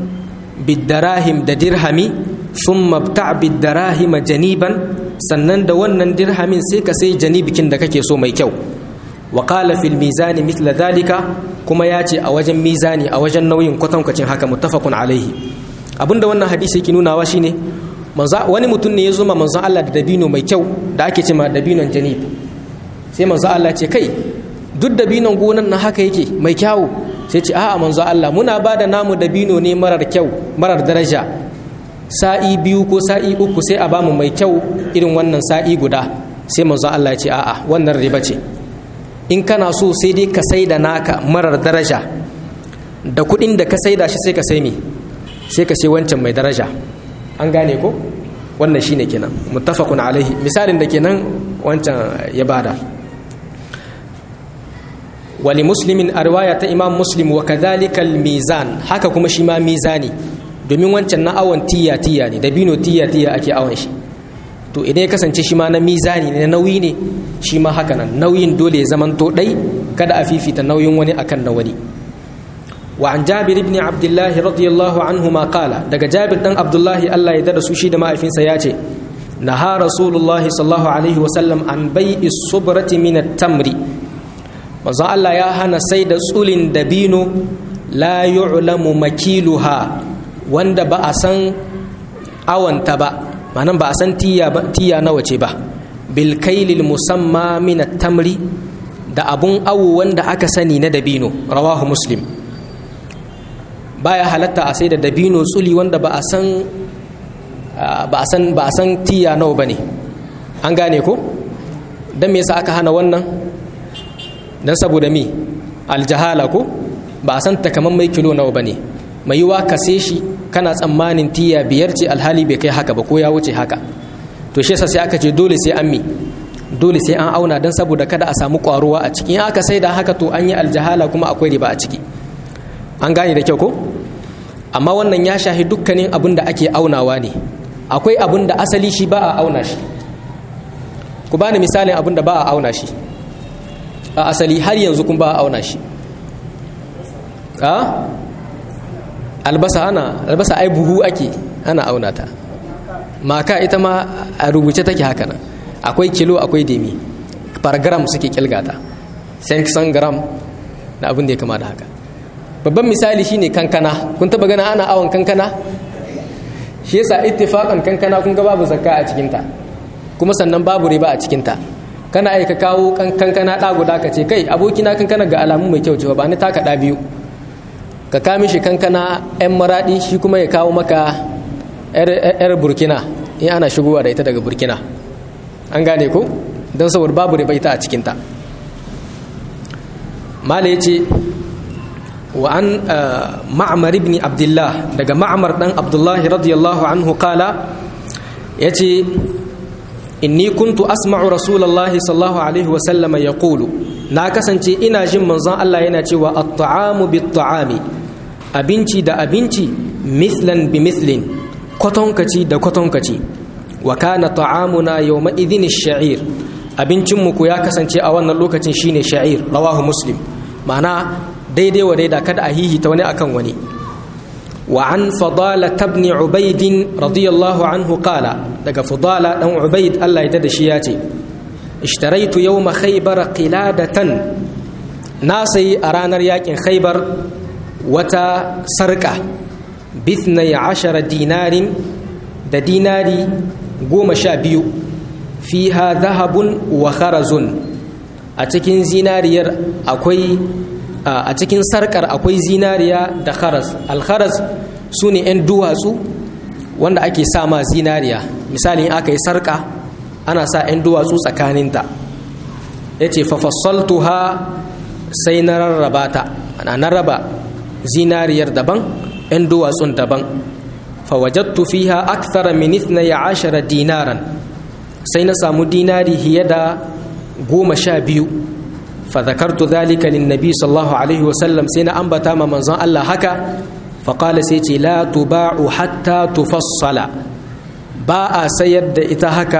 bidarahim da dirhami sun mabta bidarahima janiban sannan da wannan dirhamin sai ka sai janibikin da kake so mai kyau wa qala fil mizani mithla dhalika kuma ya ce a wajen mizani a wajen nauyin kwatankwacin haka muttafaqun alaihi abinda wannan hadisi yake nunawa shine manzo wani mutum ne ya zuma manzo Allah da dabino mai kyau da ake cewa dabinon janib sai manzo Allah ce kai duk dabinon gonan na haka yake mai kyawu sai ce a'a manzo Allah muna ba da namu dabino ne marar kyau marar daraja sa'i biyu ko sa'i uku sai a bamu mai kyau irin wannan sa'i guda sai manzo Allah ya ce a'a wannan riba ce in kana so sai dai ka sai da naka marar daraja da kuɗin da ka sai da shi sai ka sai me sai ka sai wancan mai daraja an gane ko wannan shine kenan muttafaqun alaihi misalin da kenan wancan ya bada wali muslimin a riwaya ta imam muslim wa kadhalika mizan haka kuma shi ma mizani domin wancan na awon tiya tiya ne dabino tiya tiya ake awon shi to idan ya kasance shi ma na mizani ne na nauyi ne shi ma haka nan nauyin dole ya zaman to dai kada a fifita nauyin wani akan na wani wa an jabir ibn abdullah radiyallahu anhu ma qala daga jabir dan abdullah Allah ya dada su shi da mahaifinsa ya ce naha rasulullahi sallallahu alaihi wa sallam an bai'i subrati min at-tamri manzon Allah ya hana sai da tsulin dabino la yu'lamu makiluha wanda ba a san awanta ba ma'anan ba a san tiya ba tiya nawa ce ba bil kailil musamma min tamri da abun awo wanda aka sani na dabino rawahu muslim baya halatta a sai da dabino tsuli wanda ba a san ba a san ba a san tiya nawa bane an gane ko dan me yasa aka hana wannan dan saboda me aljahala ko ba a san takamaiman kilo nawa bane mai yiwa ka sai shi kana tsammanin tiya biyar ce alhali bai kai haka ba ko ya wuce haka to shi yasa sai aka ce dole sai an mi dole sai an auna dan saboda kada a samu kwaruwa a ciki in aka sai da haka to an yi aljahala kuma akwai riba a ciki an gane da kyau ko amma wannan ya shahi dukkanin abin da ake aunawa ne akwai abin da asali shi ba a auna shi ku bani misalin abin da ba a auna shi a asali har yanzu kun ba a auna shi a albasa ana albasa ai buhu ake ana auna ta maka ita ma a rubuce take haka nan akwai kilo akwai demi par gram suke kilgata 500 gram da abin da ya kama da haka babban misali shine kankana kun taba gana ana awon kankana shi yasa ittifaqan kankana kun ga babu zakka a cikin ta kuma sannan babu riba a cikin ta kana aika kawo kankana da guda ka ce kai abokina kankana ga alamu mai kyau cewa ba ni taka da biyu ka ka mishi kankana yan maradi shi kuma ya kawo maka yar burkina in ana shigowa da ita daga burkina an gane ko don saboda babu riba ita a cikin ta mala ya ce وعن معمر بن عبد الله دغ معمر دان عبد الله رضي الله عنه قال يتي إني كنت أسمع رسول الله صلى الله عليه وسلم يقول na kasance ina jin manzon Allah yana cewa at-ta'amu bit-ta'ami abinci da abinci mithlan bi mithlin kwatonkaci da kwatonkaci wa kana ta'amuna yawma idhin ash-sha'ir abincin mu ko ya kasance a wannan lokacin shine sha'ir rawahu muslim ma'ana daidai wa daida kada a hihita wani akan wani wa an fadala tabni ubaidin radiyallahu anhu qala daga fadala dan ubaid Allah ya da shi ya ce ishtaraitu yawma khaybar qiladatan na sayi a ranar yakin khaybar wata sarka bithnai ashara dinarin da dinari goma sha biyu fiha zahabun wa kharazun a cikin zinariyar akwai a cikin sarkar akwai zinariya da kharas alkharas su ne 'yan duwatsu wanda ake sa ma zinariya misali in aka yi sarka ana sa 'yan duwatsu tsakaninta ya ce fafassaltuha sai na rarraba ta ana na raba zinariyar daban 'yan duwatsun daban fawajattu fiha akthara min ya ashara dinaran sai na samu dinari hiye da goma sha biyu فذكرت ذلك للنبي صلى الله عليه وسلم سينا أنبتا ما منظن الله هكا فقال سيتي لا تباع حتى تفصل باء سيد إتهكا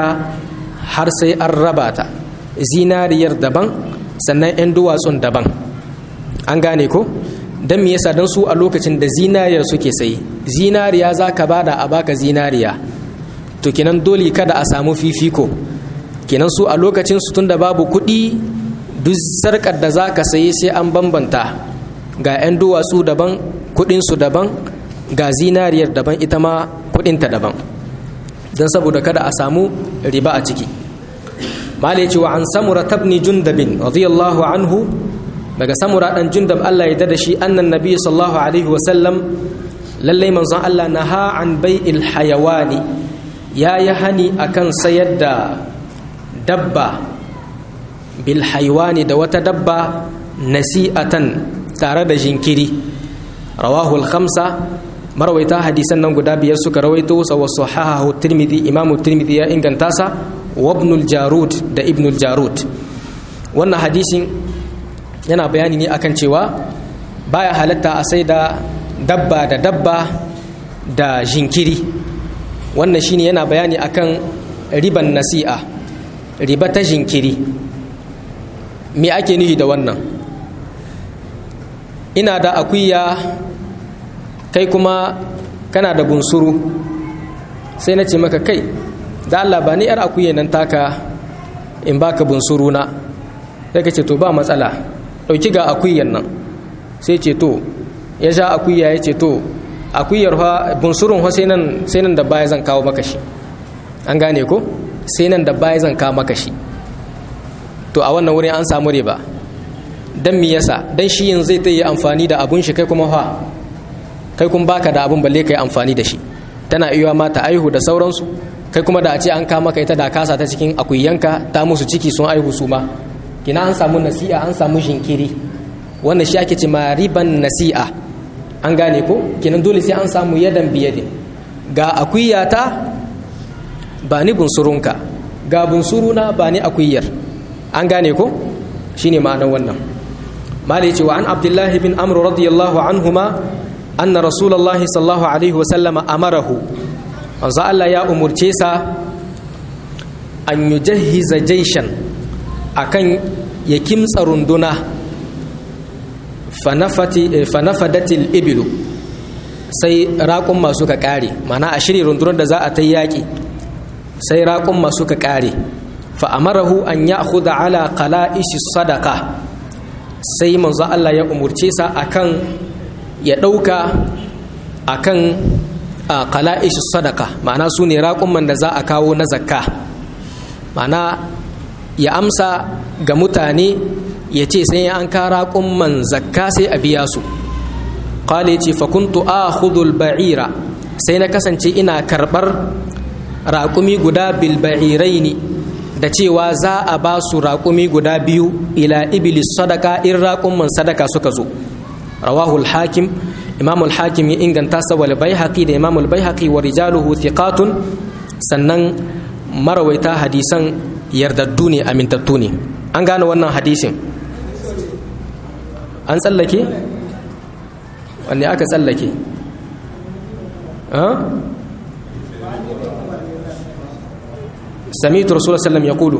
حرسي الرباتا زينارير دبان sannan 'yan duwatsun daban an gane ko don me yasa don su a lokacin da zinariyar suke sayi zinariya za ka bada a baka zinariya to kenan dole kada a samu fifiko kenan su a lokacin su tunda babu kuɗi duk sarkar da za ka sayi sai an bambanta ga 'yan duwatsu daban kudinsu daban ga zinariyar daban ita ma kudinta daban don saboda kada a samu riba a ciki malai cewa an samura tabni jundabin radiyallahu anhu daga samura dan jundab Allah ya dada shi annan nabi sallallahu alaihi wasallam lallai manzon Allah na ha an bai'il hayawani ya yi hani akan sayar da dabba bil haiwani da wata dabba nasi'atan tare da jinkiri rawahul khamsa marwaita hadisan nan guda biyar suka rawaito sa wa sahahahu tirmidhi imamu tirmidhi ya inganta sa wa ibnul jarud da ibnul jarud wannan hadisin yana bayani ne akan cewa baya halatta a sai da dabba da dabba da jinkiri wannan shine yana bayani akan riban nasi'a riba ta jinkiri me ake nufi da wannan ina da akuya kai kuma kana da bunsuru sai na ce maka kai da Allah ba ni yar akuya nan taka in baka bunsuru na sai ka ce to ba matsala ɗauki ga akuyan nan sai ce to ya sha akuya ya ce to akuyar ha bunsurun ha sai nan sai nan da baya zan kawo maka shi an gane ko sai nan da baya zan kawo maka shi to a wannan wurin an samu riba dan me yasa dan shi yanzu zai ta yi amfani da abun shi kai kuma fa kai kun baka da abun balle kai amfani da shi tana iya mata aihu da sauransu kai kuma da a ce an kama kai ta da kasa ta cikin akuyanka ta musu ciki sun aihu su ma kina an samu nasi'a an samu jinkiri wannan shi ake ce ma riban nasi'a an gane ko kenan dole sai an samu yadan biyadin ga akuyata ba ni bunsurunka ga bunsuruna ba ni akuyar an gane ko shine ma'anar wannan malai ce wa an abdullahi bin amru radiyallahu anhuma anna rasulullahi sallallahu alaihi wasallama amarahu manzo Allah ya umurce sa an yujahhiza jaishan akan ya kimtsa runduna fanafadatil ibilu sai raƙun masu ka ƙare mana a shirya rundunar da za a ta yaƙi sai raƙun masu ka ƙare fa'amarahu an ya huda ala kala'ishi sadaka sai manzo Allah ya umurce sa akan ya ɗauka akan kala'ishi sadaka ma'ana su ne raƙun da za a kawo na zakka ma'ana ya amsa ga mutane ya ce sai an kara kumman zakka sai a biya su qala ce fa kuntu akhudhu al-ba'ira sai na kasance ina karbar raƙumi guda bil ba'iraini da cewa za a ba su raƙumi guda biyu ila iblis sadaka in raƙumman sadaka suka zo rawahu al-hakim imam al-hakim ya inganta sa wal baihaqi da imam al-baihaqi wa rijaluhu thiqatun sannan marawaita hadisan yardaddu ne amintattu ne an gane wannan hadisin an tsallake wanne aka tsallake samitu rasulullah sallam ya kulu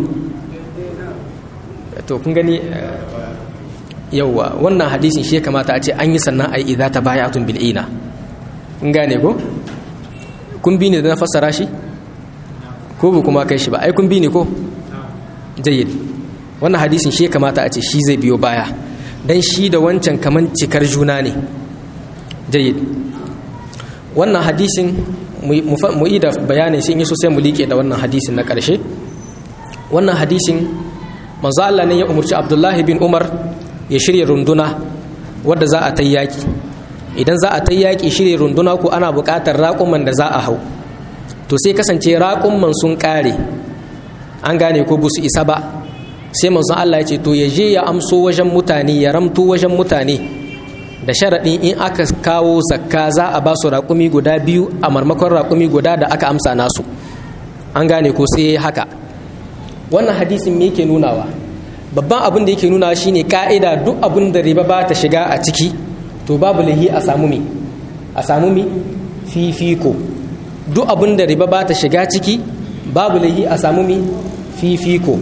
to kun gani yauwa wannan hadisin shi kamata a ce an yi sannan a yi idza ta bayatun bil'ina kun gane ko kun bi ne da na fassara shi ko bu kuma kai shi ba ai kun bi ne ko jayyid wannan hadisin shi kamata a ce shi zai biyo baya dan shi da wancan kaman cikar juna ne jayyid wannan hadisin mu yi da bayanin shi in yi sosai mu liƙe da wannan hadisin na ƙarshe wannan hadisin manzo Allah ne ya umarci Abdullahi bin Umar ya shirya runduna wadda za a ta yaƙi idan za a ta yaƙi shirya runduna ko ana buƙatar raƙuman da za a hau to sai kasance raƙuman sun ƙare an gane ko busu isa ba sai manzon Allah ya ce to ya je ya amso wajen mutane ya ramto wajen mutane da sharaɗin in aka kawo zakka za a ba su raƙumi guda biyu a marmakon raƙumi guda da aka amsa nasu an gane ko sai haka wannan hadisin me yake nunawa babban abin da yake nunawa shine ka'ida duk abin da riba ba ta shiga a ciki to babu lahi a samu mi a samu mi fifiko duk abin da riba ba ta shiga ciki babu lahi a samu mi fifiko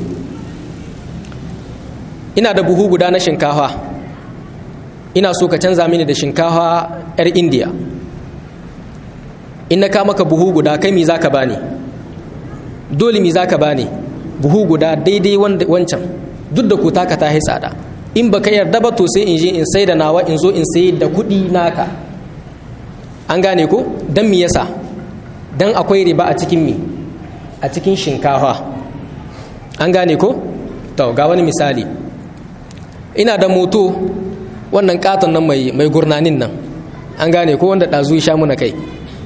ina da buhu guda na shinkafa ina so ka canza mini da shinkafa 'yar indiya in na ka maka buhu guda kai mi za ka bani dole mi za ka bani buhu guda daidai wancan duk da kuta ka ta tsada in baka yarda ba to sai in je in sai da nawa in zo in sayi da kuɗi naka an gane ko don mi yasa don akwai riba a cikin mi a cikin shinkafa an gane ko to ga wani misali ina da moto wannan katon nan mai mai gurnanin nan an gane ko wanda ɗazu sha muna kai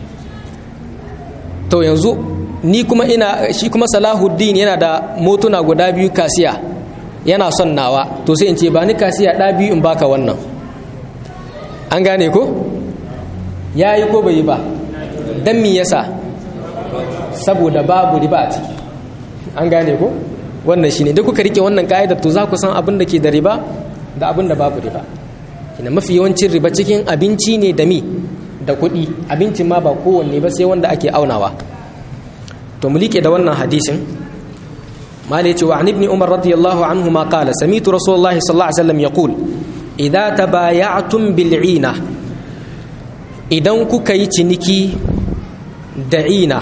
to yanzu ni kuma ina shi kuma salahuddin yana da motuna guda biyu kasiya yana son nawa to sai in ce ba ni kasiya ɗa biyu in baka wannan an gane ko ya yi ko bai yi ba don mi yasa saboda babu riba a ciki an gane ko wannan shine da kuka rike wannan ka'idar to za ku san abin da ke da riba da abin da babu riba ina mafi yawancin riba cikin abinci ne da mi da kuɗi abincin ma ba kowanne ba sai wanda ake aunawa to mu liƙe da wannan hadisin mali ce wa an ibn umar radiyallahu anhu ma qala samitu rasulullahi sallallahu alaihi wasallam yaqul idza tabaya'tum bil'ina idan kuka yi ciniki da ina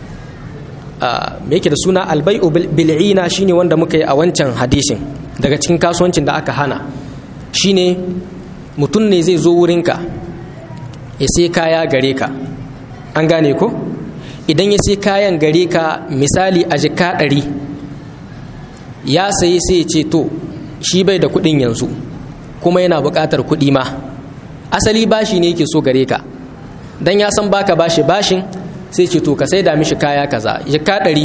me yake da suna albai'u bil'ina shine wanda muka yi a wancan hadisin daga cikin kasuwancin da aka hana shine mutum ne zai zo wurinka ya sai kaya gare ka an gane ko idan ya sai kayan gare ka misali a jika ɗari ya sayi sai ya ce to shi bai da kuɗin yanzu kuma yana buƙatar kuɗi ma asali bashi ne yake so gare ka dan ya san baka bashi bashin sai ce to ka saida mishi kaya kaza jika ɗari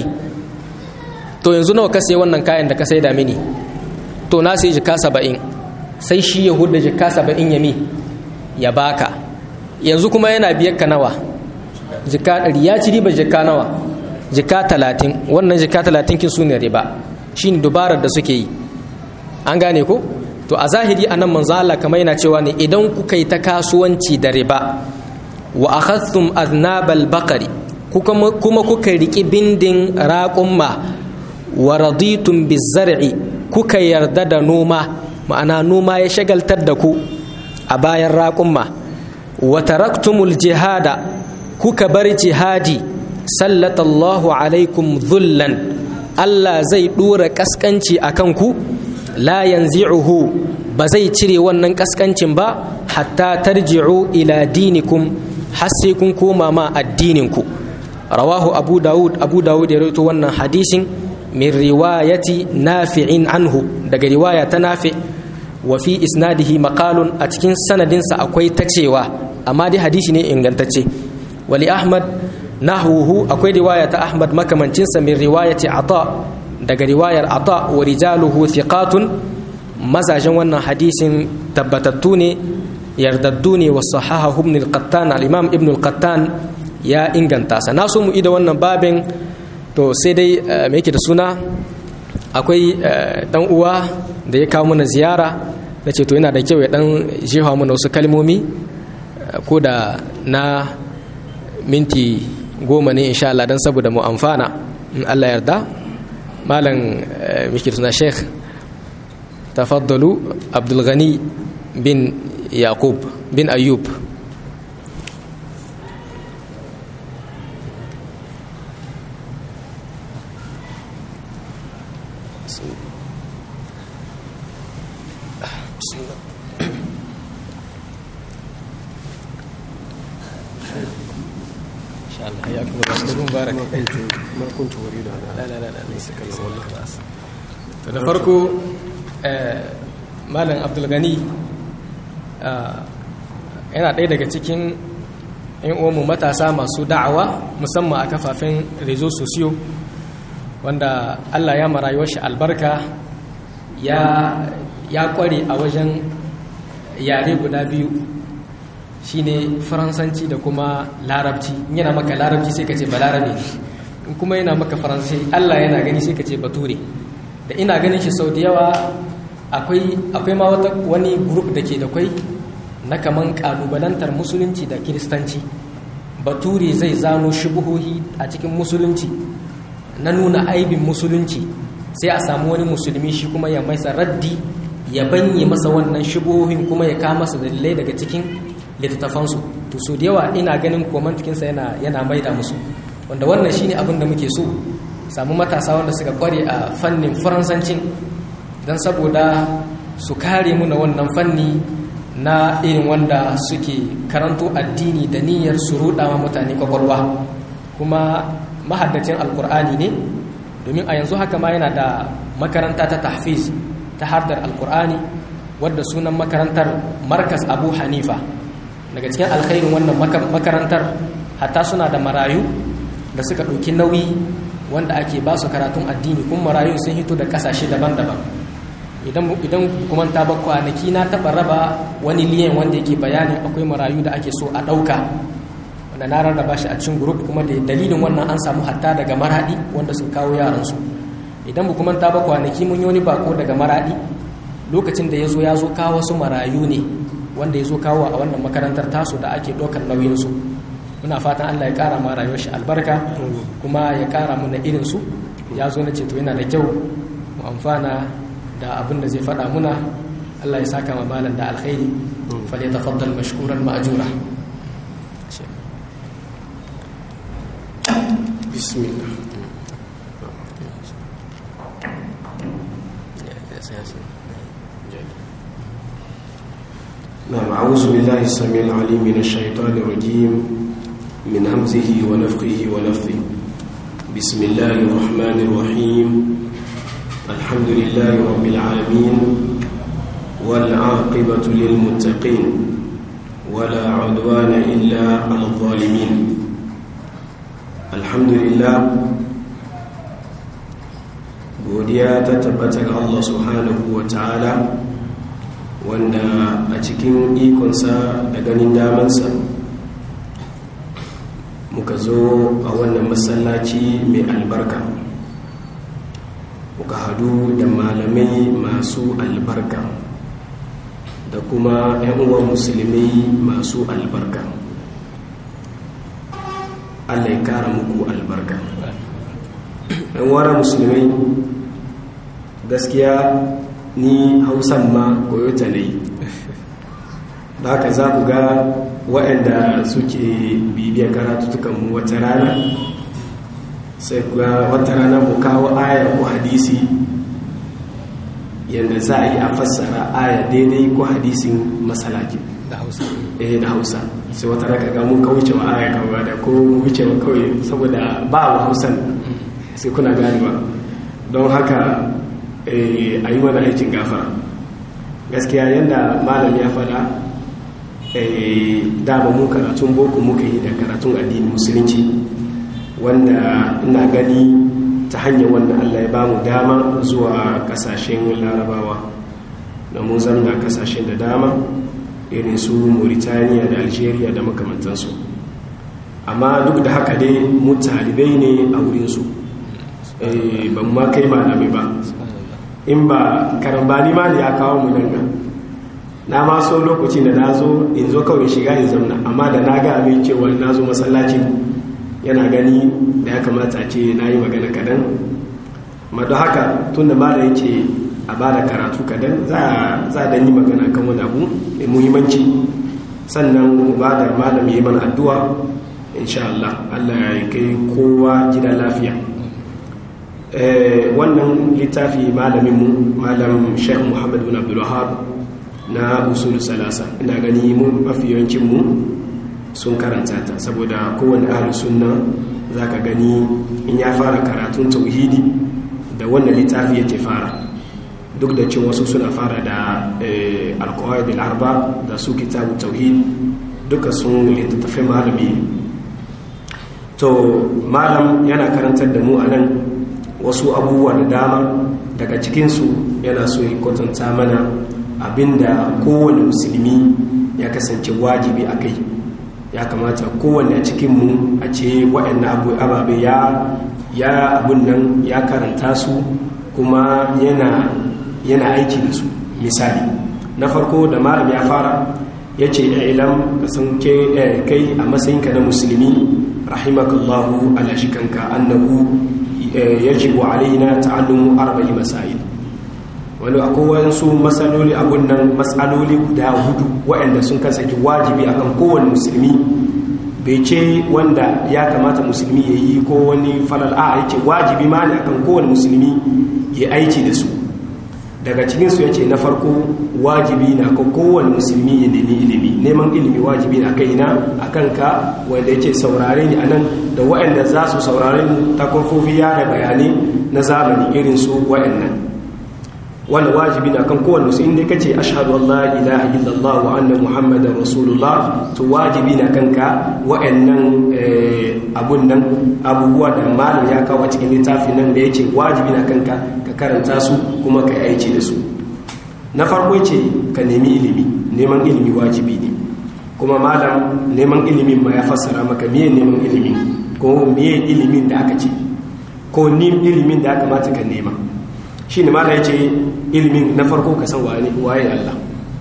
to yanzu nawa ka sayi wannan kayan da ka saida mini to na sai jika saba'in sai shi ya huda jika saba'in ya mi ya baka yanzu kuma yana biyar ka nawa jika ɗari ya ci riba jika nawa jika talatin wannan jika talatin kin su ne riba shi ne dubarar da suke yi an gane ko to a zahiri a nan manzo Allah kamar yana cewa ne idan kuka yi ta kasuwanci da riba wa akhadhtum aznabal baqari kuma kuka riki bindin raqumma wa raditum bizar'i kuka yarda da noma ma'ana noma ya shagaltar da ku a bayan raqumma wa taraktumul jihada kuka bar jihadi sallatallahu alaikum dhullan Allah zai dora kaskanci akan ku la yanzi'uhu ba zai cire wannan kaskancin ba hatta tarji'u ila dinikum har sai kun koma ma addininku rawahu abu dawud abu dawud ya rawaito wannan hadisin min riwayati nafi'in anhu daga riwaya ta nafi wa fi isnadihi maqalun a cikin sanadinsa akwai ta cewa amma dai hadisi ne ingantacce wali ahmad nahwuhu akwai riwaya ta ahmad makamancinsa min riwayati ata daga riwayar ata wa rijaluhu thiqatun mazajen wannan hadisin tabbatattu ne yardaddu ne wa sahaha ibn al-qattan al-imam ibn al-qattan ya inganta sa na so mu ida wannan babin to sai dai me yake da suna akwai dan uwa da ya kawo mana ziyara na ce to yana da kyau ya dan jefa mana wasu kalmomi ko da na minti goma ne insha Allah dan saboda mu amfana in Allah yarda malam miki suna sheikh tafaddalu abdul ghani bin yaqub bin ayyub حياكم الله مبارك ما كنت أريد أن لا لا لا ليس da farko malam abdulgani yana ɗaya daga cikin yan uwanmu matasa masu da'awa musamman a kafafen rezo sosiyo wanda allah ya marayuwar shi albarka ya kware a wajen yare guda biyu shine faransanci da kuma larabci yana maka larabci sai ka ce ba larabe in kuma yana maka faransanci allah yana gani sai ka ce bature da ina ganin shi sau da yawa akwai ma wata wani grup da ke da kwai na kaman kalubalantar musulunci da kiristanci bature zai zano shubuhohi a cikin musulunci na nuna aibin musulunci sai a samu wani musulmi shi kuma ya maisa raddi ya banye masa wannan shubuhohin kuma ya kama masa dalilai daga cikin littattafansu to so da yawa ina ganin komantikinsa yana yana maida musu wanda wannan shine abin da muke so samu matasa wanda suka kware a fannin faransancin don saboda su kare mu na wannan fanni na irin wanda suke karanto addini da niyyar su ruɗa ma mutane kwakwalwa kuma mahaddacin alkur'ani ne domin a yanzu haka ma yana da makaranta ta tahfiz ta hardar alkur'ani wadda sunan makarantar markas abu hanifa daga cikin alkhairin wannan makarantar hatta suna da marayu da suka ɗauki nauyi wanda ake ba su karatun addini kuma marayu sun hito da ƙasashe daban-daban idan kuma ta ba kwanaki na taɓa raba wani liyan wanda yake bayanin akwai marayu da ake so a ɗauka wanda na rarraba shi a cikin grup kuma da dalilin wannan an samu hatta daga maraɗi wanda su kawo yaransu idan kuma ta ba kwanaki mun yi wani bako daga maraɗi lokacin da ya zo ya zo kawo wasu marayu ne wanda ya zo kawo a wannan makarantar tasu da ake ɗaukar nauyinsu muna fatan allah ya ƙara ma rayuwar shi albarka kuma ya ƙara muna irinsu ya zo na ceto yana da kyau mu amfana da abin da zai faɗa muna allah ya saka ma malam da alkhairi fal ya tafaddal mashkuran ma'ajura bismillah نعم أعوذ بالله السميع العليم من الشيطان الرجيم من همزه ونفخه ونفثه بسم الله الرحمن الرحيم الحمد لله رب العالمين والعاقبة للمتقين ولا عدوان إلا على الظالمين الحمد لله godiya ta tabbata ga Allah subhanahu wa ta'ala wanda a cikin ikonsa da ganin damansa muka zo a wannan masallaci mai albarka muka hadu da malamai masu albarka da kuma 'yan uwan musulmi masu albarka Allah ya kara muku albarka yan wara musulmai gaskiya ni hausan ma koyota ne da haka za ku ga waɗanda suke bibiyar karatutukanmu wata rana sai ga wata rana mu kawo aya ko hadisi yadda za a yi a fassara aya daidai ko hadisin masalakin da hausa eh da hausa sai wata raka ga mun kauce wa aya kawai da ko wuce wa kawai saboda ba wa hausan sai kuna ganewa don haka a yi mana aikin gafara gaskiya yadda malam ya fada dama mu karatun boko muka yi da karatun addinin musulunci wanda ina gani ta hanyar wanda allah ya bamu dama zuwa kasashen larabawa da mun zamna kasashen da dama irin su mauritaniya da algeria da makamantansu amma duk da haka dai mu talibai ne a wurinsu ban ma kai malami ba in ba karambani ma da ya kawo mu nan na ma so lokacin da na zo in zo kawai shiga in zamna amma da na ga abin cewa na zo masallaci yana gani da ya kamata ce na yi magana kadan ma don haka tun da mala yake a ba da karatu kadan za a dan yi magana kan wani abu mai muhimmanci sannan ba da malam yi mana addu'a insha Allah Allah ya kai kowa gidan lafiya wannan littafi malaminmu malam sheikh muhammad bin abdulwahab na usul salasa ina gani mu mafi yawancinmu sun karanta ta saboda kowane ahlus sunna zaka gani in ya fara karatun tauhidi da wannan littafi yake fara duk da cewa wasu suna fara da alqawaid al-arba da su kitabu tauhid duka sun littattafai malami to malam yana karantar da mu anan wasu abubuwa da dama daga cikinsu yana so ya kwatanta mana abinda kowane musulmi ya kasance wajibi a kai ya kamata kowane a cikinmu a ce waɗannan ababe ya ya abun nan ya karanta su kuma yana yana aiki da su misali na farko da malam ya fara ya ce ilam ka san kai a matsayinka na musulmi rahimakallahu ala shikanka annahu yajibu alaina ta'allumu arba'i masail wani akwai wasu matsaloli a gunnan matsaloli guda hudu waɗanda sun kasance wajibi akan kowane musulmi bai ce wanda ya kamata musulmi ya yi ko wani falal a yake wajibi ma ne akan kowane musulmi ya aiki da su daga cikinsu ya ce na farko wajibi na kan kowane musulmi ya nemi ilimi neman ilimi wajibi na kai na a kanka wanda ya ce saurare ni a nan da waɗanda za su saurare ta kofofi yada bayanai na zamani irin su waɗannan wanda wajibi na kan kowane musulmi inda kace ashhadu an la ilaha illallah wa anna muhammadar rasulullah to wajibi na kanka waɗannan abun nan abubuwa da malam ya kawo cikin littafin nan da yake wajibi na kanka ka karanta su kuma ka aiki da su na farko ce ka nemi ilimi neman ilimi wajibi ne kuma malam neman ilimin ma ya fassara maka miye neman ilimi ko miye ilimin da aka ce ko ni ilimin da aka mata ka nema shi ne malam ya ce ilimin na farko ka san waye Allah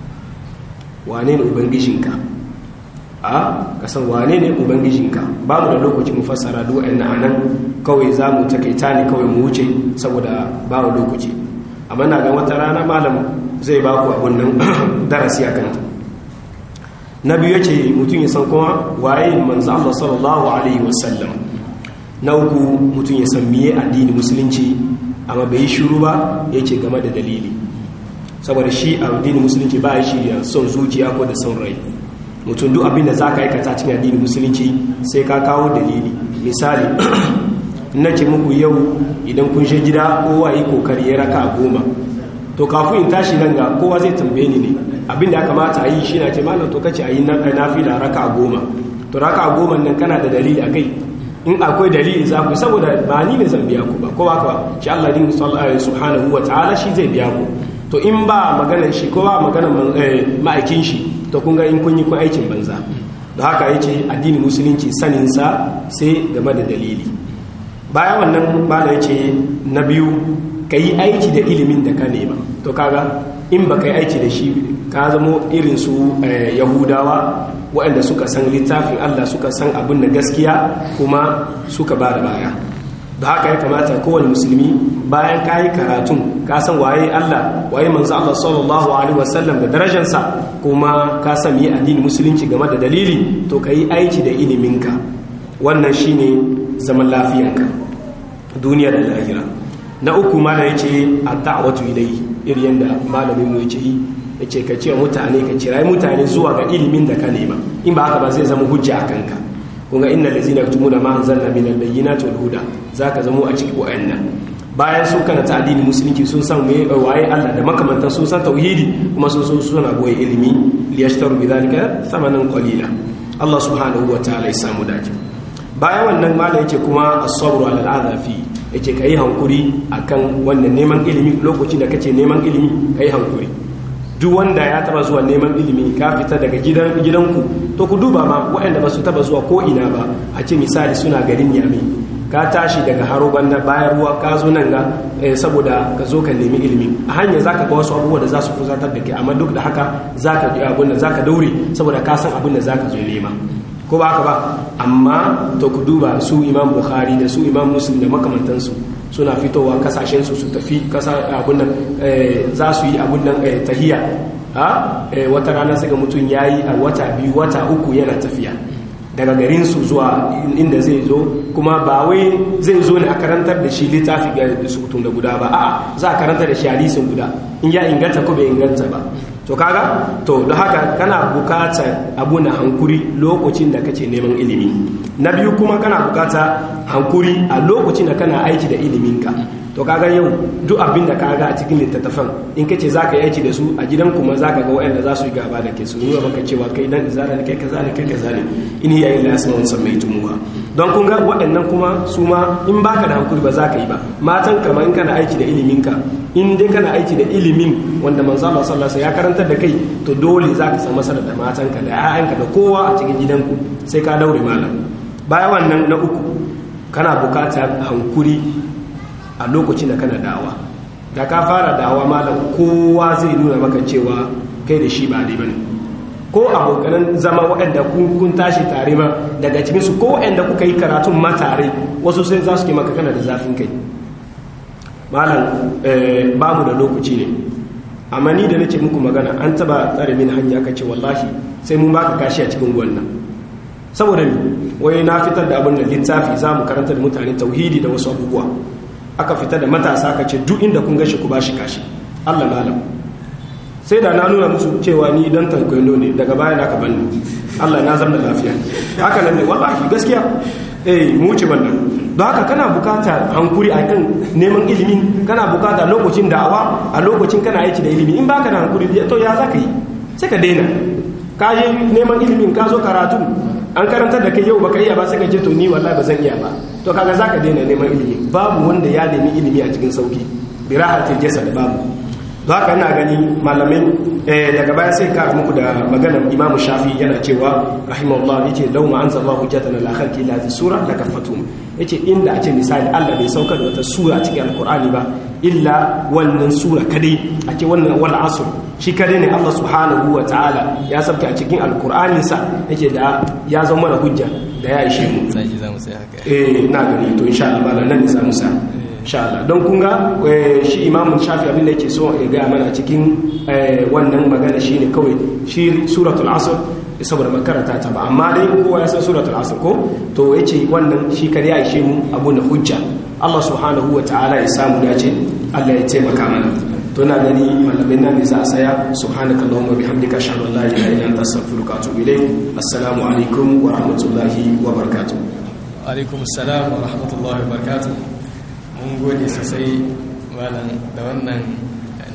wane ne ubangijinka a ka san wane ne ubangijinka ba mu da lokaci mu fassara duk wa'annan anan kawai za mu takaita ne kawai mu wuce saboda ba mu lokaci amma na ga wata rana malam zai ba ku abun nan darasi a kanta na biyu yace mutum ya san kuma waye manzo Allah sallallahu alaihi wasallam na uku mutum ya san miye addini musulunci amma bai yi shiru ba yace game da dalili saboda shi addini musulunci ba shi da son zuciya ko da son rai mutum duk abin da za ka aikata cikin addini musulunci sai ka kawo dalili misali na ce muku yau idan kun shi gida kowa yi kokari ya raka goma to kafin in tashi nan ga kowa zai tambaye ni ne abin da ya kamata a yi shi na ce malam to kace a yi nafila raka goma to raka goma nan kana da dalili a kai in akwai dalili za ku saboda ba ni ne zan biya ku ba ko ba ka shi Allah din subhanahu wa ta'ala shi zai biya ku to in ba maganar shi ko ba maganar ma'aikin shi to kun ga in kun yi kun aikin banza da haka yace addinin musulunci sanin sa sai game da dalili bayan wannan bala yace na biyu yi aiki da ilimin da ka nema to kaga in ba ka yi aiki da shi ka zamo irin su yahudawa waɗanda suka san littafin Allah suka san abin da gaskiya kuma suka ba da baya da haka ya kamata kowane musulmi bayan ka yi karatun ka san waye Allah waye manzo Allah sallallahu alaihi wasallam da darajarsa kuma ka san yi addini musulunci game da dalili to ka yi aiki da iliminka wannan shine zaman lafiyanka duniya da lahira na uku mana yace ad-da'watu ilayhi irin yanda malamin mu yace ya ce ka ce mutane ka cirai mutane zuwa ga ilimin da ka nema in ba haka ba zai zama hujja a kanka kun ga inna lazina yaktumuna ma anzalna min al-bayyinati wal huda zaka zamo a cikin wa'annan bayan sun kana ta addini musulunci sun san me waye Allah da makamantan sun san tauhidi kuma sun so suna goyi ilimi liyashtaru bidhalika thamanan qalila Allah subhanahu wa ta'ala ya samu dace bayan wannan malam yake kuma as-sabru ala al-adha fi yake kai hankuri akan wannan neman ilimi lokacin da kace neman ilimi kai hankuri duk wanda ya taba zuwa neman ilimi ka fita daga gidanku to ku duba ma waɗanda ba su taba zuwa ko ina ba a ce misali suna garin yami ka tashi daga haro banda bayan ruwa ka zo nan ga saboda ka zo ka nemi ilimi a hanyar zaka ga wasu abubuwa da za su fuzatar da ke amma duk da haka zaka ji abin da zaka daure saboda ka san abin da zaka zo nema ko ba haka ba amma to ku duba su imam bukhari da su imam muslim da makamantansu suna fitowa kasashensu su tafi kasa abun nan za su yi abun nan tahiya ha wata rana sai ga mutum yayi a wata biyu wata uku yana tafiya daga garin su zuwa inda zai zo kuma ba wai zai zo ne a karantar da shi littafi ga sukutun da guda ba a'a za a karantar da shi hadisin guda in ya inganta ko bai inganta ba to kaga to da haka kana bukatar abu na hankuri lokacin da kace neman ilimi na biyu kuma kana bukata hankuri a lokacin da kana aiki da iliminka to kaga yau duk abin da kaga a cikin littattafan in kace zaka yi aiki da su a gidan kuma zaka ga waɗanda za su yi gaba da ke su nuna maka cewa kai dan izala ne kai kaza ne kai kaza ne in hiya illa asma'un sammaytumuha don kun ga waɗannan kuma su ma in baka da hankuri ba za ka yi ba matan kamar in kana aiki da iliminka in dai kana aiki da ilimin wanda manzo Allah sallallahu alaihi ya karantar da kai to dole za ka samu masara da matanka da 'ya'yanka da kowa a cikin gidanku sai ka daure malam bayan wannan na uku kana bukatar hankuri a lokacin da kana dawa da ka fara dawa malam kowa zai nuna maka cewa kai da shi ba dai bane ko abokanan zama waɗanda kun tashi tare ma daga cikinsu ko waɗanda kuka yi karatun ma tare wasu sai za su ke maka kana da zafin kai malam ba mu da lokaci ne amma ni da nake muku magana an taba tsare min hanya kace wallahi sai mun baka kashi a cikin wannan saboda ni wai na fitar da abin da littafi za mu karanta da mutane tauhidi da wasu abubuwa aka fitar da matasa ka ce duk inda kun gashi ku bashi kashi Allah malam sai da na nuna musu cewa ni dan tankwaino ne daga baya na ka bani Allah na zama lafiya haka nan ne wallahi gaskiya eh mu wuce wannan don haka kana bukata hankuri a kan neman ilimin kana bukata lokacin da'awa a lokacin kana aiki da ilimi in baka da hankuri to ya za ka yi sai ka daina ka je neman ilimin ka zo karatu an karantar da kai yau baka iya ba sai ka ce to ni wallahi ba zan iya ba to kaga za ka daina neman ilimi babu wanda ya nemi ilimi a cikin sauki bi rahatil jasad babu don haka ina gani malamai daga baya sai kara muku da maganar imam shafi yana cewa rahimahullah yace law ma anzala hujjatan ala khalqi la sura la kaffatum yace inda a ce misali Allah bai saukar da wata sura a cikin alqur'ani ba illa wannan sura kadai a ce wannan wal asr shi kadai ne Allah subhanahu wa ta'ala ya sabta a cikin alqur'anin sa yake da ya zama mana hujja da ya ishe mu sai za mu sai haka eh na gani to insha Allah nan ne za mu sa inshallah don kun ga shi imamun shafi abin da yake so ya gaya mana cikin wannan magana shi ne kawai shi suratul asr saboda makaranta ta ba amma dai kowa ya san suratul asr ko to ya ce wannan shi kare ya ishe mu abu na hujja Allah subhanahu wa ta'ala ya samu dace Allah ya taimaka mana to na gani malamin nan ne za a saya subhanaka allahumma bihamdika ashhadu an la ilaha illa anta astaghfiruka wa atubu ilayk assalamu alaikum wa rahmatullahi wa barakatuh alaikum assalam wa rahmatullahi wa barakatuh mun gode sosai malam da wannan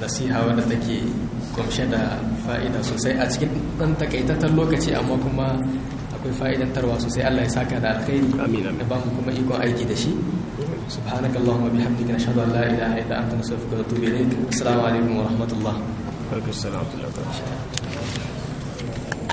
nasiha wadda take kumshe da fa'ida sosai a cikin ɗan takaitaccen lokaci amma kuma akwai fa'idantarwa sosai Allah ya saka da alkhairi da ba mu kuma ikon aiki da shi سبحانك اللهم وبحمدك نشهد ان لا اله الا انت نستغفرك ونتوب اليك السلام عليكم ورحمه الله وعليكم السلام ورحمه الله وبركاته